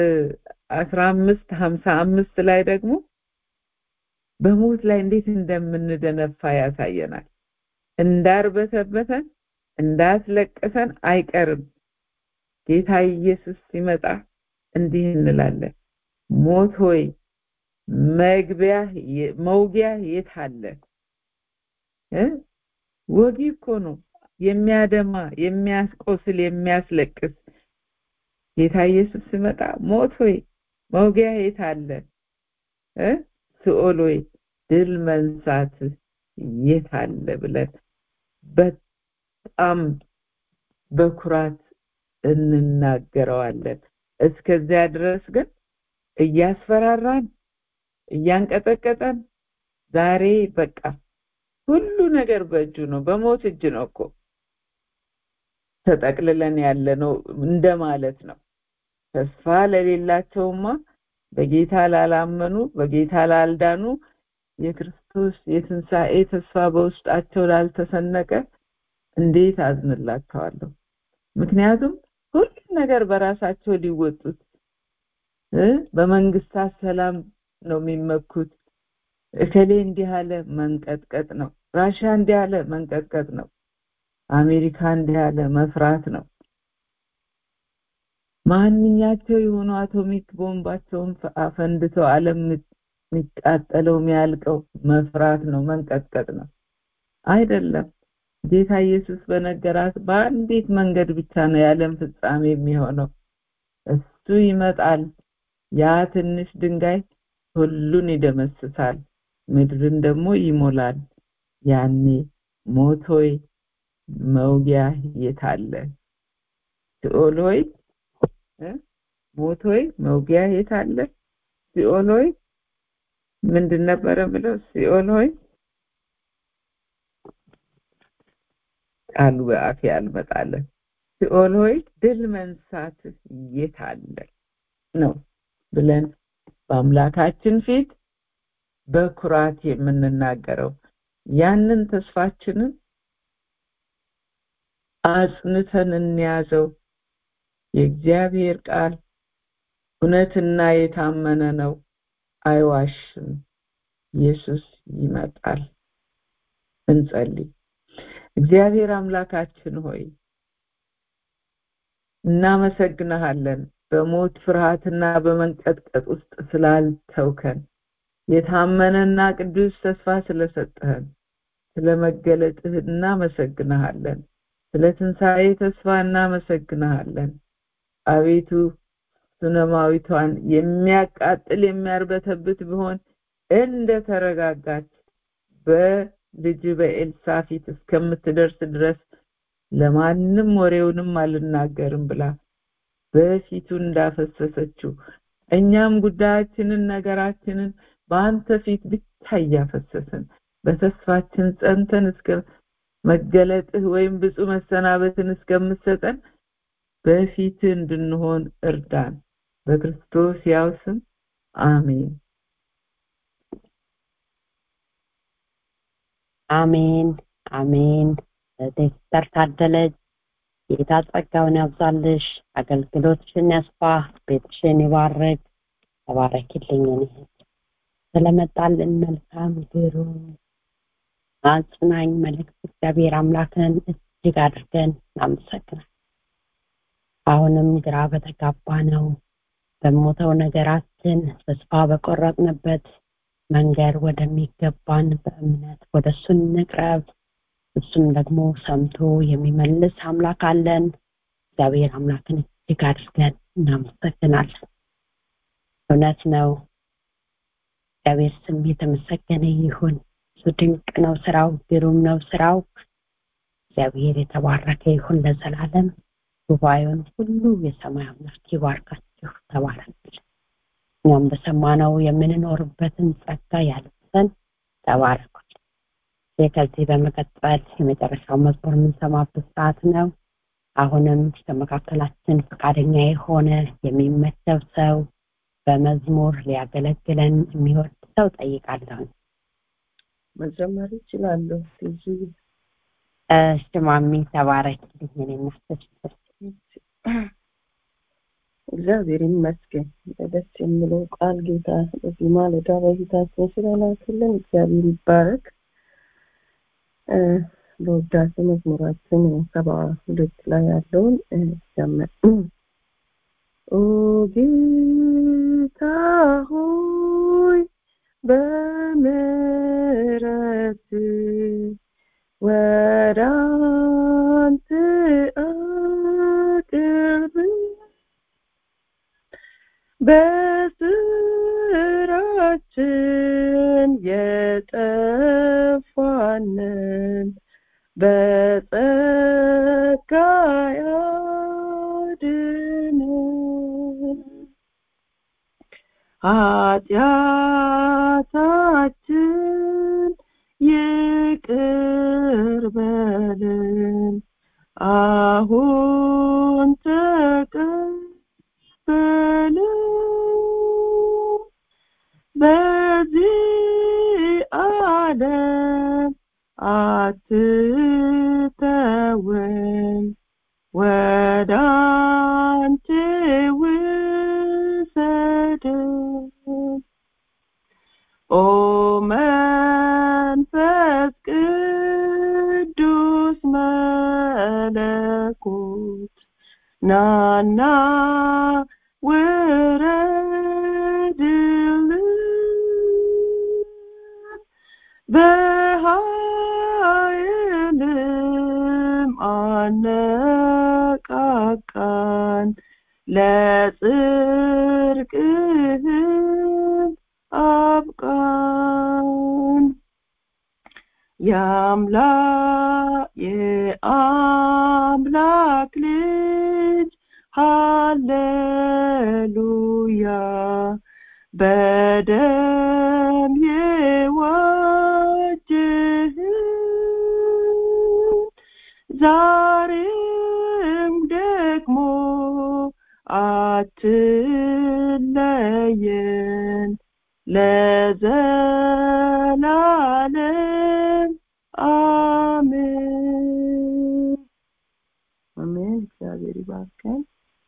15 55 ላይ ደግሞ በሞት ላይ እንዴት እንደምንደነፋ ያሳየናል እንዳርበተበተን እንዳስለቀሰን አይቀርም ጌታ ኢየሱስ ሲመጣ እንዲህ እንላለን ሞት ሆይ መግቢያ መውጊያ የት አለ ወጊ እኮ ነው የሚያደማ የሚያስቆስል የሚያስለቅስ ጌታ ኢየሱስ ሲመጣ ሞት ሆይ መውጊያ የት አለ እ ሲኦል ሆይ ድል መንሳት የት አለ ብለን በጣም በኩራት እንናገረዋለን እስከዚያ ድረስ ግን እያስፈራራን እያንቀጠቀጠን ዛሬ በቃ ሁሉ ነገር በእጁ ነው በሞት እጅ ነው እኮ ተጠቅልለን ያለ ነው እንደማለት ነው ተስፋ ለሌላቸውማ በጌታ ላላመኑ በጌታ ላልዳኑ የክርስቶስ የትንሣኤ ተስፋ በውስጣቸው ላልተሰነቀ እንዴት አዝንላቸዋለሁ ምክንያቱም ሁሉ ነገር በራሳቸው ሊወጡት በመንግስታት ሰላም ነው የሚመኩት እከሌ እንዲህ አለ መንቀጥቀጥ ነው ራሻ እንዲህ አለ መንቀጥቀጥ ነው አሜሪካ እንዲህ አለ መፍራት ነው ማንኛቸው የሆኑ አቶሚክ ቦምባቸውን አፈንድተው ዓለም የሚቃጠለው የሚያልቀው መፍራት ነው መንቀጥቀጥ ነው አይደለም ጌታ ኢየሱስ በነገራት በአንዲት መንገድ ብቻ ነው የዓለም ፍጻሜ የሚሆነው እሱ ይመጣል ያ ትንሽ ድንጋይ ሁሉን ይደመስሳል ምድርን ደግሞ ይሞላል ያኔ ሞት ሆይ መውጊያ የታለ ሲኦል ሆይ ሞት ሆይ መውጊያ የታለ ሲኦል ሆይ ምንድን ነበረ ብለው ሲኦል ሆይ ቃሉ በአፌ አልመጣለ ሲኦል ሆይ ድል መንሳት የታለ ነው ብለን በአምላካችን ፊት በኩራት የምንናገረው ያንን ተስፋችንን አጽንተን እንያዘው የእግዚአብሔር ቃል እውነትና የታመነ ነው አይዋሽም ኢየሱስ ይመጣል እንጸልይ እግዚአብሔር አምላካችን ሆይ እናመሰግንሃለን በሞት ፍርሃትና በመንቀጥቀጥ ውስጥ ስላልተውከን የታመነና ቅዱስ ተስፋ ስለሰጠህን ስለመገለጥህ እናመሰግንሃለን ስለ ትንሣኤ ተስፋ እናመሰግንሃለን አቤቱ ሱነማዊቷን የሚያቃጥል የሚያርበተብት ቢሆን እንደ ተረጋጋች በልጅ በኤልሳ ፊት እስከምትደርስ ድረስ ለማንም ወሬውንም አልናገርም ብላ በፊቱ እንዳፈሰሰችው እኛም ጉዳያችንን ነገራችንን በአንተ ፊት ብቻ እያፈሰስን በተስፋችን ጸንተን እስከ መገለጥህ ወይም ብፁ መሰናበትን እስከምሰጠን በፊት እንድንሆን እርዳን በክርስቶስ ያው ስም አሜን አሜን አሜን ዶክተር ታደለች ጌታ ጸጋውን ያብዛልሽ አገልግሎትሽን ያስፋ ቤትሽን ይባርክ ተባረኪልኝ እህት ስለመጣልን መልካም ግሩም አጽናኝ መልእክት እግዚአብሔር አምላክን እጅግ አድርገን እናመሰግናል አሁንም ግራ በተጋባ ነው በሞተው ነገራችን ተስፋ በቆረጥንበት መንገድ ወደሚገባን በእምነት ወደ እሱ እንቅረብ እሱም ደግሞ ሰምቶ የሚመልስ አምላክ አለን እግዚአብሔር አምላክን እጅግ አድርገን እናመሰግናለን እውነት ነው እግዚአብሔር ስም የተመሰገነ ይሁን እሱ ድንቅ ነው ስራው ግሩም ነው ስራው እግዚአብሔር የተባረከ ይሁን ለዘላለም ጉባኤውን ሁሉ የሰማይ አምላክ ይባርካችሁ ተባረክ እኛም በሰማነው የምንኖርበትን ጸጋ ያልብሰን ተባረኩ ከዚህ በመቀጠል የመጨረሻው መዝሙር የምንሰማበት ሰዓት ነው አሁንም ከመካከላችን ፈቃደኛ የሆነ የሚመደብ ሰው በመዝሙር ሊያገለግለን የሚወድ ሰው ጠይቃለሁ መዘመር ይችላለሁ ብዙ ሽማሚ ተባረክልኝ እኔ እናስተሽ እግዚአብሔር ይመስገን ደስ የሚለው ቃል ጌታ በዚህ ማለዳ በፊታችን ስለላክልን እግዚአብሔር ይባረክ በውዳሴ መዝሙራችን ሰባ ሁለት ላይ ያለውን ጀመር ኦ ጌታ ሆይ በምሕረት ወደ አንተ አቅርብ በስራችን የጠፋንን በጸጋ ያድነን ኃጢአታችን ይቅር በለን አሁን ተቀበለን በዚህ ዓለም አትተወን ወደ አንተ ውሰደን ኦ መንፈስ ቅዱስ መለኮት ናና ውረድልን በኃይልም አነቃቃን ለጽድቅህም አብቃን የአምላክ የአምላክ ልጅ ሃሌሉያ በደም የዋጀህን ዛሬም ደግሞ አትለየን ለዘላለም አሜን አሜን እግዚአብሔር ይባርከን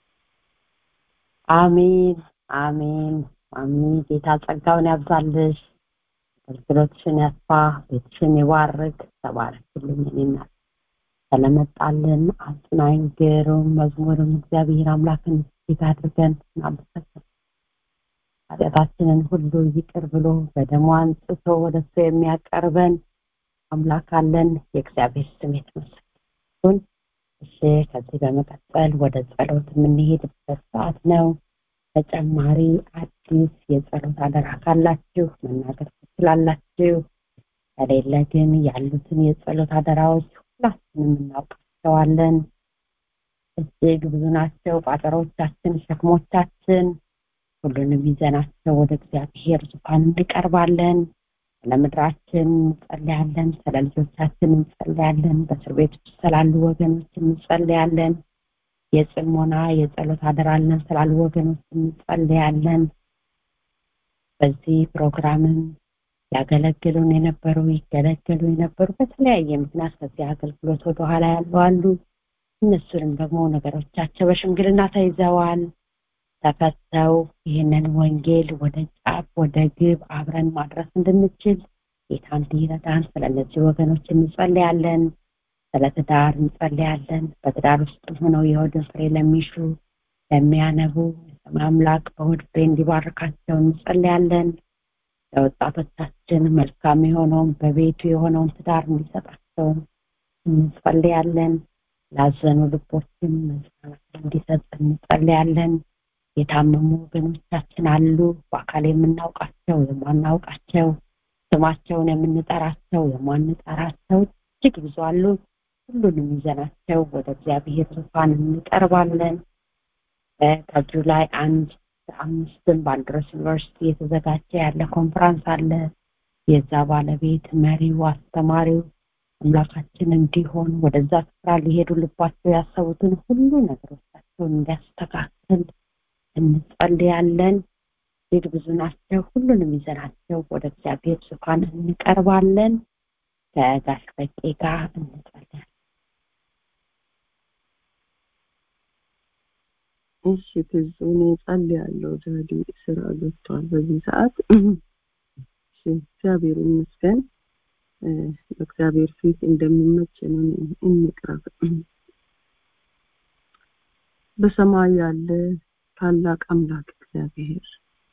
አሜን አሜን አሜን ጌታ ጸጋውን ያብዛልሽ አገልግሎትሽን ያስፋ ቤትሽን ይባርክ ተባረክልኝ እኔና ስለመጣልን አጽናኝ ግሩም መዝሙርም እግዚአብሔር አምላክን እጅግ አድርገን እናመሰግን ኃጢአታችንን ሁሉ ይቅር ብሎ በደሙ አንጽቶ ወደ እሱ የሚያቀርበን አምላክ አለን የእግዚአብሔር ስም የተመሰገነ እሺ ከዚህ በመቀጠል ወደ ጸሎት የምንሄድበት ሰዓት ነው ተጨማሪ አዲስ የጸሎት አደራ ካላችሁ መናገር ትችላላችሁ ከሌለ ግን ያሉትን የጸሎት አደራዎች ሁላችንም እናውቃቸዋለን እጅግ ብዙ ናቸው ቋጠሮቻችን ሸክሞቻችን ሁሉንም ይዘናቸው ወደ እግዚአብሔር ዙፋን እንቀርባለን ስለ ምድራችን እንጸልያለን ስለ ልጆቻችን እንጸልያለን በእስር ቤት ውስጥ ስላሉ ወገኖች እንጸልያለን የጽሞና የጸሎት አደራለን ስላሉ ወገኖች እንጸልያለን በዚህ ፕሮግራምም ያገለግሉን የነበሩ ይገለገሉ የነበሩ በተለያየ ምክንያት ከዚህ አገልግሎት ወደኋላ ያሉ አሉ እነሱንም ደግሞ ነገሮቻቸው በሽምግልና ተይዘዋል ተፈተው ይህንን ወንጌል ወደ ጫፍ ወደ ግብ አብረን ማድረስ እንድንችል ጌታ እንዲረዳን ስለ እነዚህ ወገኖች እንጸልያለን ስለ ትዳር እንጸልያለን በትዳር ውስጥ ሆነው የሆድን ፍሬ ለሚሹ ለሚያነቡ የሰማይ አምላክ በሆድ ፍሬ እንዲባርካቸው እንጸልያለን ለወጣቶቻችን መልካም የሆነውን በቤቱ የሆነውን ትዳር እንዲሰጣቸው እንጸልያለን ላዘኑ ልቦችን መጽናናት እንዲሰጥ እንጸልያለን የታመሙ ወገኖቻችን አሉ በአካል የምናውቃቸው የማናውቃቸው ስማቸውን የምንጠራቸው የማንጠራቸው እጅግ ብዙ አሉ ሁሉንም ይዘናቸው ወደ እግዚአብሔር ዙፋን እንቀርባለን ከጁላይ አንድ አምስትም ባልድረስ ዩኒቨርሲቲ የተዘጋጀ ያለ ኮንፈራንስ አለ የዛ ባለቤት መሪው አስተማሪው አምላካችን እንዲሆን ወደዛ ስፍራ ሊሄዱ ልባቸው ያሰቡትን ሁሉ ነገሮቻቸውን እንዲያስተካክል እንጸልያለን እጅግ ብዙ ናቸው ሁሉንም ይዘናቸው ወደ እግዚአብሔር ዙፋን እንቀርባለን ከጋሽ በቄ ጋር እንጸልያለን እሺ ትዙ እኔ ጸልያለሁ ዳዲ ስራ ገብቷል በዚህ ሰዓት እሺ እግዚአብሔር ይመስገን በእግዚአብሔር ፊት እንደሚመች ነው እንቅረብ በሰማይ ያለ ታላቅ አምላክ እግዚአብሔር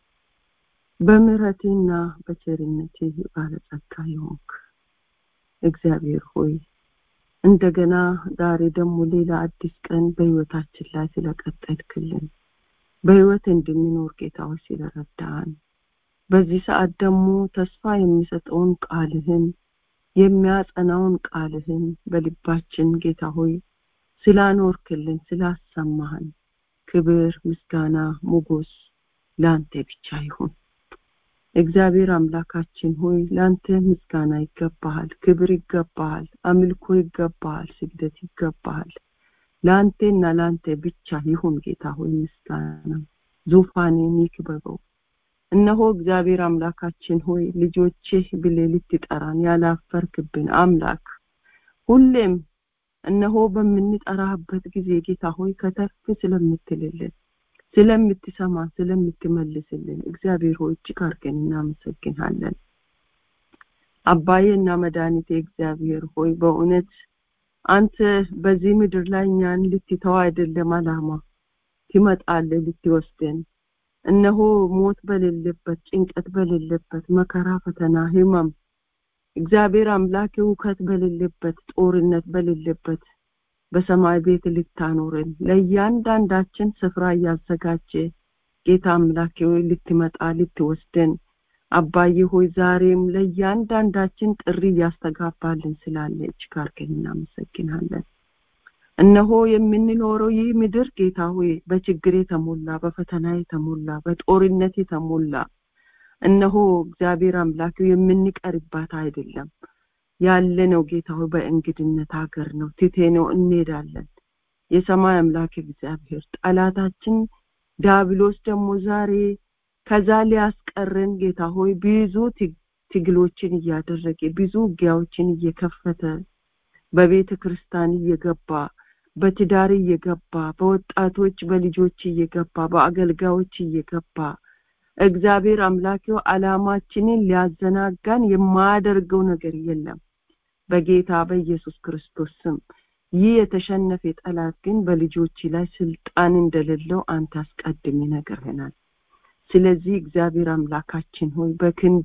በምሕረቴና በቸርነቴ ባለጸጋ የሆንክ እግዚአብሔር ሆይ እንደገና ዛሬ ደግሞ ሌላ አዲስ ቀን በህይወታችን ላይ ስለቀጠልክልን በህይወት እንድንኖር ጌታዎች ስለረዳን በዚህ ሰዓት ደግሞ ተስፋ የሚሰጠውን ቃልህን የሚያጸናውን ቃልህን በልባችን ጌታ ሆይ ስላኖርክልን ስላሰማህን ክብር ምስጋና ሞገስ ለአንተ ብቻ ይሁን እግዚአብሔር አምላካችን ሆይ ለአንተ ምስጋና ይገባሃል ክብር ይገባሃል አምልኮ ይገባሃል ስግደት ይገባሃል ለአንቴና ለአንተ ብቻ ይሁን ጌታ ሆይ ምስጋና ዙፋኔን ይክበበው እነሆ እግዚአብሔር አምላካችን ሆይ ልጆችህ ብሌ ልትጠራን ያላፈርክብን አምላክ ሁሌም እነሆ በምንጠራህበት ጊዜ ጌታ ሆይ ከተፍ ስለምትልልን ስለምትሰማ ስለምትመልስልን እግዚአብሔር ሆይ እጅግ አድርገን እናመሰግናለን አባዬና መድኃኒቴ እግዚአብሔር ሆይ በእውነት አንተ በዚህ ምድር ላይ እኛን ልትተው አይደለም አላማ ትመጣለህ ልትወስደን እነሆ ሞት በሌለበት ጭንቀት በሌለበት መከራ ፈተና ህመም እግዚአብሔር አምላክ እውከት በሌለበት ጦርነት በሌለበት በሰማይ ቤት ልታኖረን ለእያንዳንዳችን ስፍራ እያዘጋጀ ጌታ አምላኬ ሆይ ልትመጣ ልትወስደን አባዬ ሆይ ዛሬም ለእያንዳንዳችን ጥሪ እያስተጋባልን ስላለ እጅግ አድርገን እናመሰግናለን እነሆ የምንኖረው ይህ ምድር ጌታ ሆይ በችግር የተሞላ በፈተና የተሞላ በጦርነት የተሞላ እነሆ እግዚአብሔር አምላክ የምንቀርባት አይደለም ያለ ነው ጌታ ሆይ በእንግድነት ሀገር ነው ትቴ ነው እንሄዳለን የሰማይ አምላክ እግዚአብሔር ጠላታችን ዳብሎስ ደግሞ ዛሬ ከዛ ሊያስቀረን ጌታ ሆይ ብዙ ትግሎችን እያደረገ ብዙ ውጊያዎችን እየከፈተ በቤተ ክርስቲያን እየገባ በትዳር እየገባ በወጣቶች በልጆች እየገባ በአገልጋዮች እየገባ እግዚአብሔር አምላኪው አላማችንን ሊያዘናጋን የማያደርገው ነገር የለም በጌታ በኢየሱስ ክርስቶስ ስም ይህ የተሸነፈ ጠላት ግን በልጆች ላይ ስልጣን እንደሌለው አንተ አስቀድም ይነግርህናል ስለዚህ እግዚአብሔር አምላካችን ሆይ በክንድ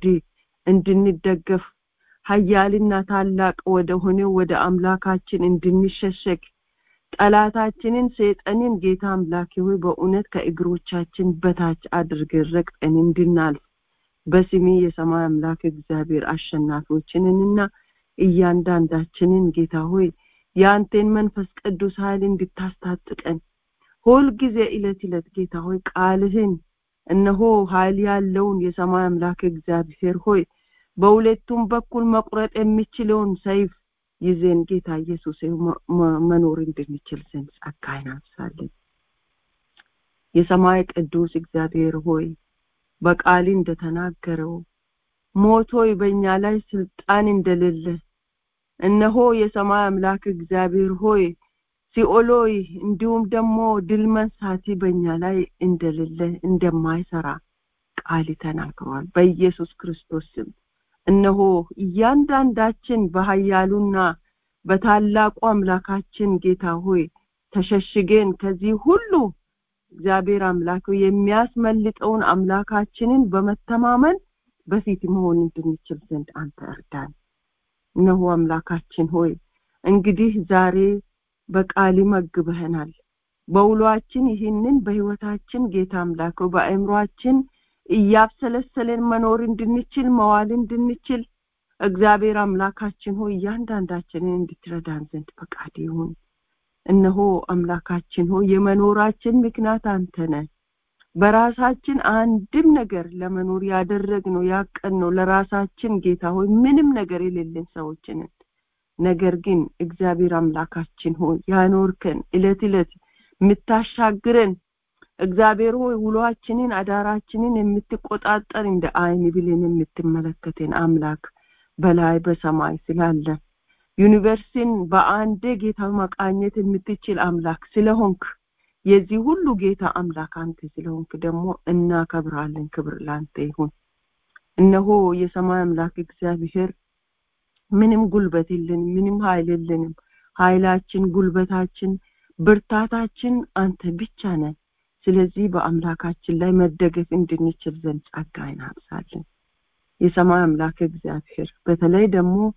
እንድንደገፍ ሀያልና ታላቅ ወደ ሆነው ወደ አምላካችን እንድንሸሸግ ጠላታችንን ሰይጣንን ጌታ አምላኬ ሆይ በእውነት ከእግሮቻችን በታች አድርገን ረግጠን እንድናልፍ በስሜ የሰማይ አምላክ እግዚአብሔር አሸናፊዎችንንና እያንዳንዳችንን ጌታ ሆይ የአንቴን መንፈስ ቅዱስ ኃይል እንድታስታጥቀን ሁልጊዜ እለት እለት ጌታ ሆይ ቃልህን እነሆ ኃይል ያለውን የሰማይ አምላክ እግዚአብሔር ሆይ በሁለቱም በኩል መቁረጥ የሚችለውን ሰይፍ ይዘን ጌታ ኢየሱስ መኖር እንድንችል ዘንድ ጸጋ ይናብሳለን የሰማይ ቅዱስ እግዚአብሔር ሆይ በቃል እንደተናገረው ሞት ሆይ በእኛ ላይ ስልጣን እንደሌለ እነሆ የሰማይ አምላክ እግዚአብሔር ሆይ ሲኦሎይ እንዲሁም ደግሞ ድል መንሳቲ በእኛ ላይ እንደሌለ እንደማይሰራ ቃል ተናግሯል በኢየሱስ ክርስቶስ ስም እነሆ እያንዳንዳችን በሀያሉና በታላቁ አምላካችን ጌታ ሆይ ተሸሽገን ከዚህ ሁሉ እግዚአብሔር አምላክ የሚያስመልጠውን አምላካችንን በመተማመን በፊት መሆን እንድንችል ዘንድ አንተ እርዳን እነሆ አምላካችን ሆይ እንግዲህ ዛሬ በቃል መግበህናል በውሏችን ይህንን በህይወታችን ጌታ አምላክ በአእምሯችን እያብሰለሰለን መኖር እንድንችል መዋል እንድንችል እግዚአብሔር አምላካችን ሆይ እያንዳንዳችንን እንድትረዳን ዘንድ ፈቃድ ይሁን እነሆ አምላካችን ሆይ የመኖራችን ምክንያት አንተ ነህ በራሳችን አንድም ነገር ለመኖር ያደረግነው ያቀድነው ለራሳችን ጌታ ሆይ ምንም ነገር የሌለን ሰዎችንን ነገር ግን እግዚአብሔር አምላካችን ሆይ ያኖርከን እለት እለት የምታሻግረን እግዚአብሔር ሆይ ውሏችንን አዳራችንን የምትቆጣጠር እንደ አይን ብሌን የምትመለከትን አምላክ በላይ በሰማይ ስላለ ዩኒቨርሲቲን በአንዴ ጌታ መቃኘት የምትችል አምላክ ስለሆንክ የዚህ ሁሉ ጌታ አምላክ አንተ ስለሆንክ ደግሞ እናከብራለን ክብር ላንተ ይሁን እነሆ የሰማይ አምላክ እግዚአብሔር ምንም ጉልበት የለንም ምንም ኃይል የለንም ኃይላችን ጉልበታችን ብርታታችን አንተ ብቻ ነህ ስለዚህ በአምላካችን ላይ መደገፍ እንድንችል ዘንድ ጸጋ እናብዛለን የሰማይ አምላክ እግዚአብሔር በተለይ ደግሞ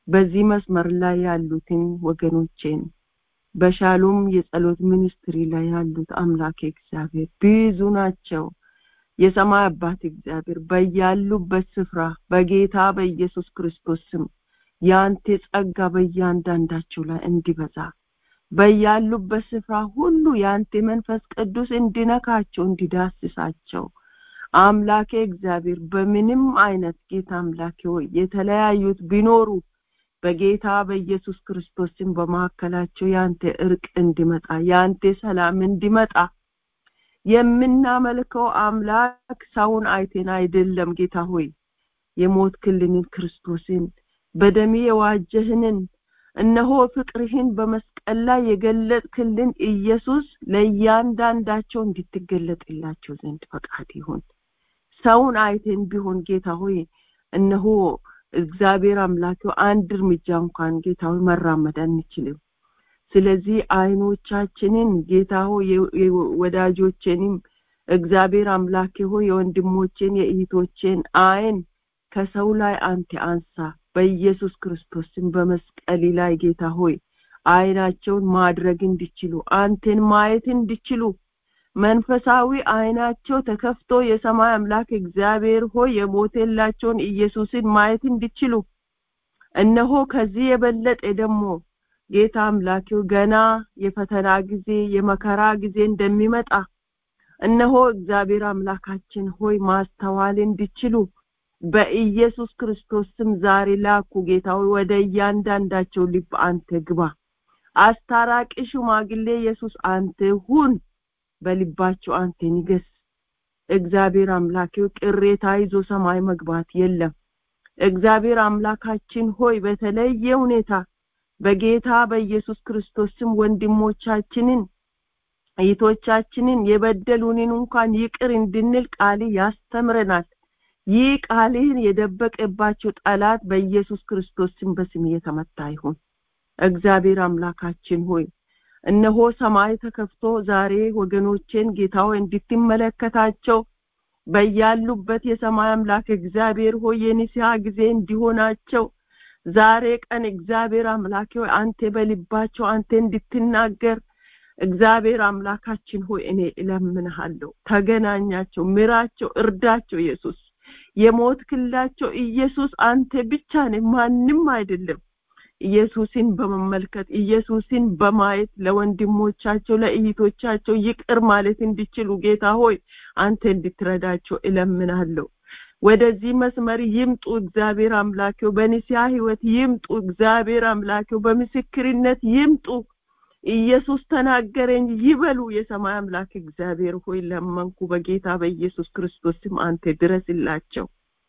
በዚህ መስመር ላይ ያሉትን ወገኖቼን በሻሎም የጸሎት ሚኒስትሪ ላይ ያሉት አምላክ እግዚአብሔር ብዙ ናቸው የሰማይ አባት እግዚአብሔር በያሉበት ስፍራ በጌታ በኢየሱስ ክርስቶስ ስም የአንተ ጸጋ በእያንዳንዳቸው ላይ እንዲበዛ በያሉበት ስፍራ ሁሉ የአንተ መንፈስ ቅዱስ እንዲነካቸው እንዲዳስሳቸው አምላኬ እግዚአብሔር በምንም አይነት ጌታ አምላኬ ሆይ የተለያዩት ቢኖሩ በጌታ በኢየሱስ ክርስቶስን በመካከላቸው ያንተ እርቅ እንዲመጣ ያንተ ሰላም እንዲመጣ የምናመልከው አምላክ ሰውን አይቴን አይደለም ጌታ ሆይ የሞት ክልንን ክርስቶስን በደሜ የዋጀህንን እነሆ ፍቅርህን በመስቀል ላይ የገለጥክልን ኢየሱስ ለእያንዳንዳቸው እንድትገለጥላቸው ዘንድ ፈቃድ ይሁን ሰውን አይቴን ቢሆን ጌታ ሆይ እነሆ እግዚአብሔር አምላኪው አንድ እርምጃ እንኳን ጌታ ሆይ መራመድ አንችልም ስለዚህ አይኖቻችንን ጌታ ሆይ ወዳጆቼንም እግዚአብሔር አምላኬ ሆይ የወንድሞቼን የእህቶቼን አይን ከሰው ላይ አንተ አንሳ በኢየሱስ ክርስቶስን በመስቀል ላይ ጌታ ሆይ አይናቸውን ማድረግ እንዲችሉ አንተን ማየት እንዲችሉ መንፈሳዊ አይናቸው ተከፍቶ የሰማይ አምላክ እግዚአብሔር ሆይ የሞቴላቸውን ኢየሱስን ማየት እንዲችሉ እነሆ ከዚህ የበለጠ ደግሞ ጌታ አምላኪው ገና የፈተና ጊዜ የመከራ ጊዜ እንደሚመጣ እነሆ እግዚአብሔር አምላካችን ሆይ ማስተዋል እንዲችሉ በኢየሱስ ክርስቶስ ስም ዛሬ ላኩ ጌታ ሆይ ወደ እያንዳንዳቸው ልብ አንተ ግባ አስታራቂ ሽማግሌ ኢየሱስ አንተ ሁን በልባቸው አንተ ንገስ እግዚአብሔር አምላኬው ቅሬታ ይዞ ሰማይ መግባት የለም እግዚአብሔር አምላካችን ሆይ በተለየ ሁኔታ በጌታ በኢየሱስ ክርስቶስ ስም ወንድሞቻችንን እህቶቻችንን የበደሉንን እንኳን ይቅር እንድንል ቃል ያስተምረናል ይህ ቃልህን የደበቀባቸው ጠላት በኢየሱስ ክርስቶስ ስም በስም የተመታ ይሁን እግዚአብሔር አምላካችን ሆይ እነሆ ሰማይ ተከፍቶ ዛሬ ወገኖቼን ጌታው እንድትመለከታቸው በያሉበት የሰማይ አምላክ እግዚአብሔር ሆይ የንስሐ ጊዜ እንዲሆናቸው ዛሬ ቀን እግዚአብሔር አምላክ ሆይ አንተ በልባቸው አንተ እንድትናገር እግዚአብሔር አምላካችን ሆይ እኔ እለምንሃለሁ ተገናኛቸው ምራቸው እርዳቸው ኢየሱስ የሞት ክላቸው ኢየሱስ አንተ ብቻ ነህ ማንም አይደለም ኢየሱስን በመመልከት ኢየሱስን በማየት ለወንድሞቻቸው ለእህቶቻቸው ይቅር ማለት እንዲችሉ ጌታ ሆይ አንተ እንድትረዳቸው እለምናለሁ ወደዚህ መስመር ይምጡ እግዚአብሔር አምላኬው በንስያ ህይወት ይምጡ እግዚአብሔር አምላኬው በምስክርነት ይምጡ ኢየሱስ ተናገረኝ ይበሉ የሰማይ አምላክ እግዚአብሔር ሆይ ለመንኩ በጌታ በኢየሱስ ክርስቶስ ስም አንተ ድረስላቸው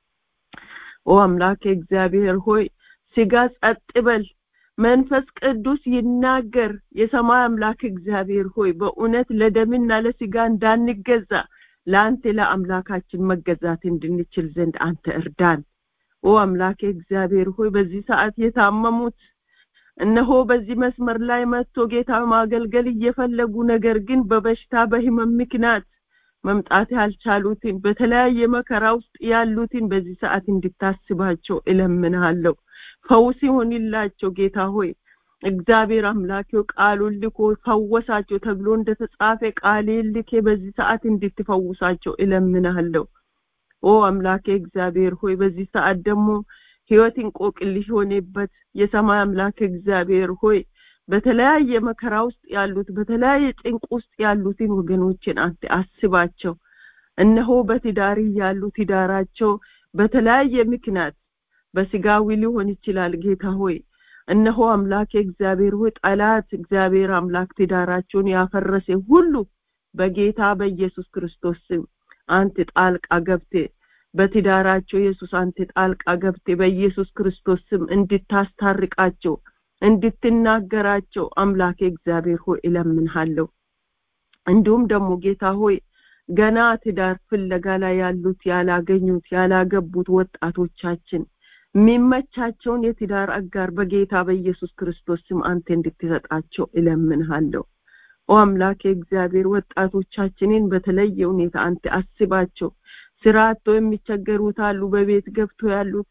ኦ አምላክ እግዚአብሔር ሆይ ስጋ ጸጥ በል መንፈስ ቅዱስ ይናገር የሰማይ አምላክ እግዚአብሔር ሆይ በእውነት ለደምና ለስጋ እንዳንገዛ ለአንተ ለአምላካችን መገዛት እንድንችል ዘንድ አንተ እርዳን ኦ አምላኬ እግዚአብሔር ሆይ በዚህ ሰዓት የታመሙት እነሆ በዚህ መስመር ላይ መጥቶ ጌታ ማገልገል እየፈለጉ ነገር ግን በበሽታ በህመም ምክንያት መምጣት ያልቻሉትን በተለያየ መከራ ውስጥ ያሉትን በዚህ ሰዓት እንድታስባቸው እለምንሃለሁ ፈውስ ይሆንላቸው ጌታ ሆይ እግዚአብሔር አምላኬው ቃሉን ልኮ ፈወሳቸው ተብሎ እንደተጻፈ ቃሌን ልኬ በዚህ ሰዓት እንድትፈውሳቸው እለምንሃለሁ ኦ አምላኬ እግዚአብሔር ሆይ በዚህ ሰዓት ደግሞ ህይወት እንቆቅልሽ የሆነበት የሰማይ አምላክ እግዚአብሔር ሆይ በተለያየ መከራ ውስጥ ያሉት በተለያየ ጭንቅ ውስጥ ያሉትን ወገኖችን አንተ አስባቸው እነሆ በትዳር ያሉ ትዳራቸው በተለያየ ምክንያት በስጋዊ ሊሆን ይችላል ጌታ ሆይ እነሆ አምላክ እግዚአብሔር ሆይ ጠላት እግዚአብሔር አምላክ ትዳራቸውን ያፈረሰ ሁሉ በጌታ በኢየሱስ ክርስቶስ ስም አንተ ጣልቃ ገብቴ በትዳራቸው ኢየሱስ አንተ ጣልቃ ገብቴ በኢየሱስ ክርስቶስ ስም እንድታስታርቃቸው እንድትናገራቸው አምላኬ እግዚአብሔር ሆይ እለምንሃለሁ እንዲሁም ደግሞ ጌታ ሆይ ገና ትዳር ፍለጋ ላይ ያሉት ያላገኙት ያላገቡት ወጣቶቻችን የሚመቻቸውን የትዳር አጋር በጌታ በኢየሱስ ክርስቶስ ስም አንተ እንድትሰጣቸው እለምንሃለሁ ኦ አምላኬ እግዚአብሔር ወጣቶቻችንን በተለየ ሁኔታ አንተ አስባቸው ስራ አጥቶ የሚቸገሩት አሉ በቤት ገብቶ ያሉት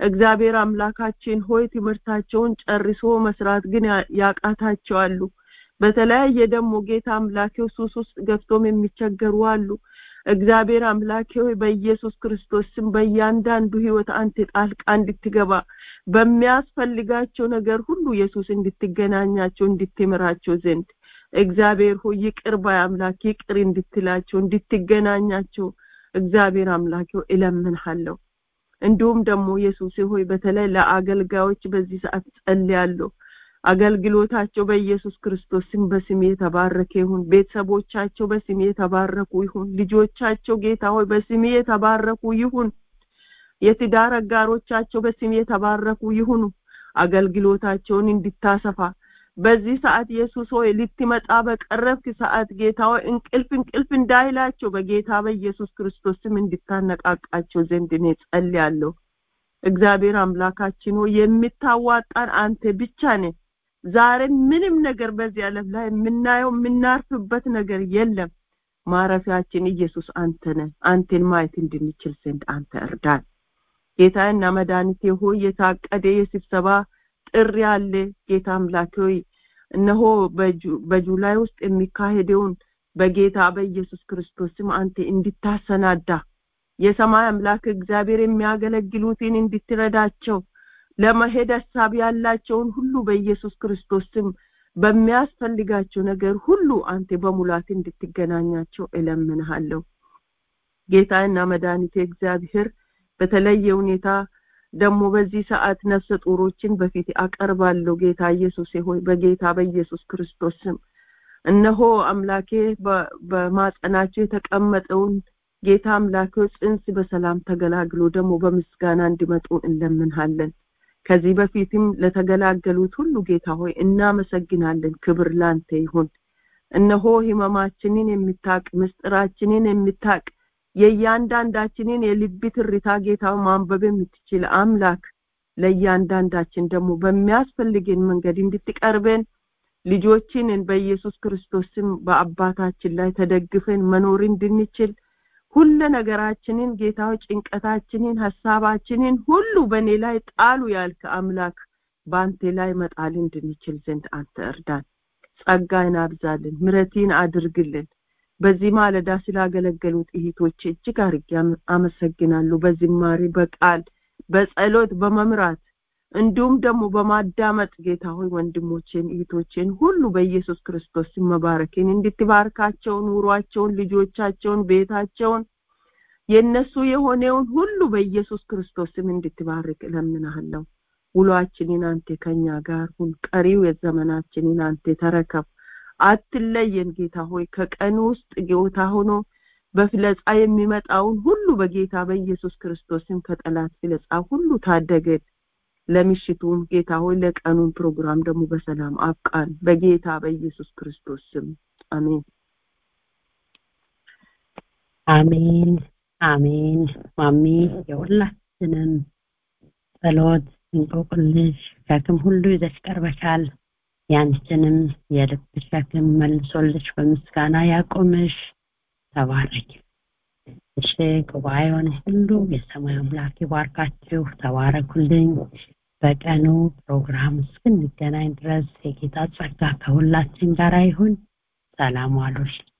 እግዚአብሔር አምላካችን ሆይ ትምህርታቸውን ጨርሶ መስራት ግን ያቃታቸዋሉ በተለያየ ደግሞ ጌታ አምላኬው ሱስ ውስጥ ገብቶም የሚቸገሩ አሉ እግዚአብሔር አምላኬ ሆይ በኢየሱስ ክርስቶስ ስም በእያንዳንዱ ህይወት አንተ ጣልቃ እንድትገባ በሚያስፈልጋቸው ነገር ሁሉ ኢየሱስ እንድትገናኛቸው እንድትምራቸው ዘንድ እግዚአብሔር ሆይ ይቅር ባይ አምላክ ይቅር እንድትላቸው እንድትገናኛቸው እግዚአብሔር አምላክ ሆይ እለምንሃለሁ እንዲሁም ደግሞ ኢየሱስ ሆይ በተለይ ለአገልጋዮች በዚህ ሰዓት ጸልያለሁ አገልግሎታቸው በኢየሱስ ክርስቶስ ስም በስሜ የተባረከ ይሁን ቤተሰቦቻቸው በስሜ የተባረኩ ይሁን ልጆቻቸው ጌታ ሆይ በስሜ የተባረኩ ይሁን የትዳር አጋሮቻቸው በስሜ የተባረኩ ይሁኑ አገልግሎታቸውን እንድታሰፋ በዚህ ሰዓት ኢየሱስ ሆይ ልትመጣ በቀረብክ ሰዓት ጌታ ሆይ እንቅልፍ እንቅልፍ እንዳይላቸው በጌታ በኢየሱስ ክርስቶስ ስም እንድታነቃቃቸው ዘንድ እኔ ጸልያለሁ እግዚአብሔር አምላካችን ሆይ የምታዋጣን አንተ ብቻ ነህ ዛሬ ምንም ነገር በዚህ ዓለም ላይ የምናየው የምናርፍበት ነገር የለም ማረፊያችን ኢየሱስ አንተ ነህ አንተን ማየት እንድንችል ዘንድ አንተ እርዳን ጌታና መድኃኒቴ ሆይ የታቀደ የስብሰባ ጥሪ አለ ጌታ አምላክ ሆይ እነሆ በጁላይ ውስጥ የሚካሄደውን በጌታ በኢየሱስ ክርስቶስም አንተ እንድታሰናዳ የሰማይ አምላክ እግዚአብሔር የሚያገለግሉትን እንድትረዳቸው ለመሄድ ሀሳብ ያላቸውን ሁሉ በኢየሱስ ክርስቶስ ስም በሚያስፈልጋቸው ነገር ሁሉ አንተ በሙላት እንድትገናኛቸው እለምንሃለሁ ጌታና መድኃኒቴ እግዚአብሔር በተለየ ሁኔታ ደግሞ በዚህ ሰዓት ነፍሰ ጡሮችን በፊት አቀርባለሁ ጌታ ኢየሱስ ሆይ በጌታ በኢየሱስ ክርስቶስ ስም እነሆ አምላኬ በማጸናቸው የተቀመጠውን ጌታ አምላኬ ጽንስ በሰላም ተገላግሎ ደግሞ በምስጋና እንዲመጡ እንለምንሃለን ከዚህ በፊትም ለተገላገሉት ሁሉ ጌታ ሆይ እናመሰግናለን ክብር ላንተ ይሁን እነሆ ህመማችንን የምታቅ ምስጢራችንን የምታቅ የእያንዳንዳችንን የልብ ትርታ ጌታ ማንበብ የምትችል አምላክ ለእያንዳንዳችን ደግሞ በሚያስፈልገን መንገድ እንድትቀርበን ልጆችንን በኢየሱስ ክርስቶስ ስም በአባታችን ላይ ተደግፈን መኖር እንድንችል ሁለ ነገራችንን ጌታው ጭንቀታችንን ሀሳባችንን ሁሉ በእኔ ላይ ጣሉ ያልክ አምላክ በአንተ ላይ መጣል እንድንችል ዘንድ አንተ እርዳን ጸጋን አብዛልን ምረቲን አድርግልን በዚህ ማለዳ ስላገለገሉት እህቶች እጅግ አርጌ አመሰግናለሁ በዝማሬ በቃል በጸሎት በመምራት እንዲሁም ደግሞ በማዳመጥ ጌታ ሆይ ወንድሞቼን እህቶቼን ሁሉ በኢየሱስ ክርስቶስ መባረክን እንድትባርካቸው ኑሯቸውን ልጆቻቸውን ቤታቸውን የነሱ የሆነውን ሁሉ በኢየሱስ ክርስቶስ ስም እንድትባርክ እለምናለሁ ውሏችንን አንተ ከኛ ጋር ሁን ቀሪው የዘመናችንን አንተ ተረከብ አትለየን ጌታ ሆይ ከቀኑ ውስጥ ጌታ ሆኖ በፍለጻ የሚመጣውን ሁሉ በጌታ በኢየሱስ ክርስቶስም ከጠላት ፍለጻ ሁሉ ታደገን ለምሽቱም ጌታ ሆይ ለቀኑን ፕሮግራም ደግሞ በሰላም አብቃን በጌታ በኢየሱስ ክርስቶስ ስም አሜን አሜን አሜን ማሚ የሁላችንም ጸሎት እንቆቅልሽ ሸክም ሁሉ ይዘሽ ቀርበሻል ያንቺንም የልብ ሸክም መልሶልሽ በምስጋና ያቆምሽ ተባረክ እሺ ጉባኤውን ሁሉ የሰማይ አምላክ ይባርካችሁ ተባረኩልኝ በቀኑ ፕሮግራም እስክንገናኝ ድረስ የጌታ ጸጋ ከሁላችን ጋር ይሁን ሰላም ዋሉልኝ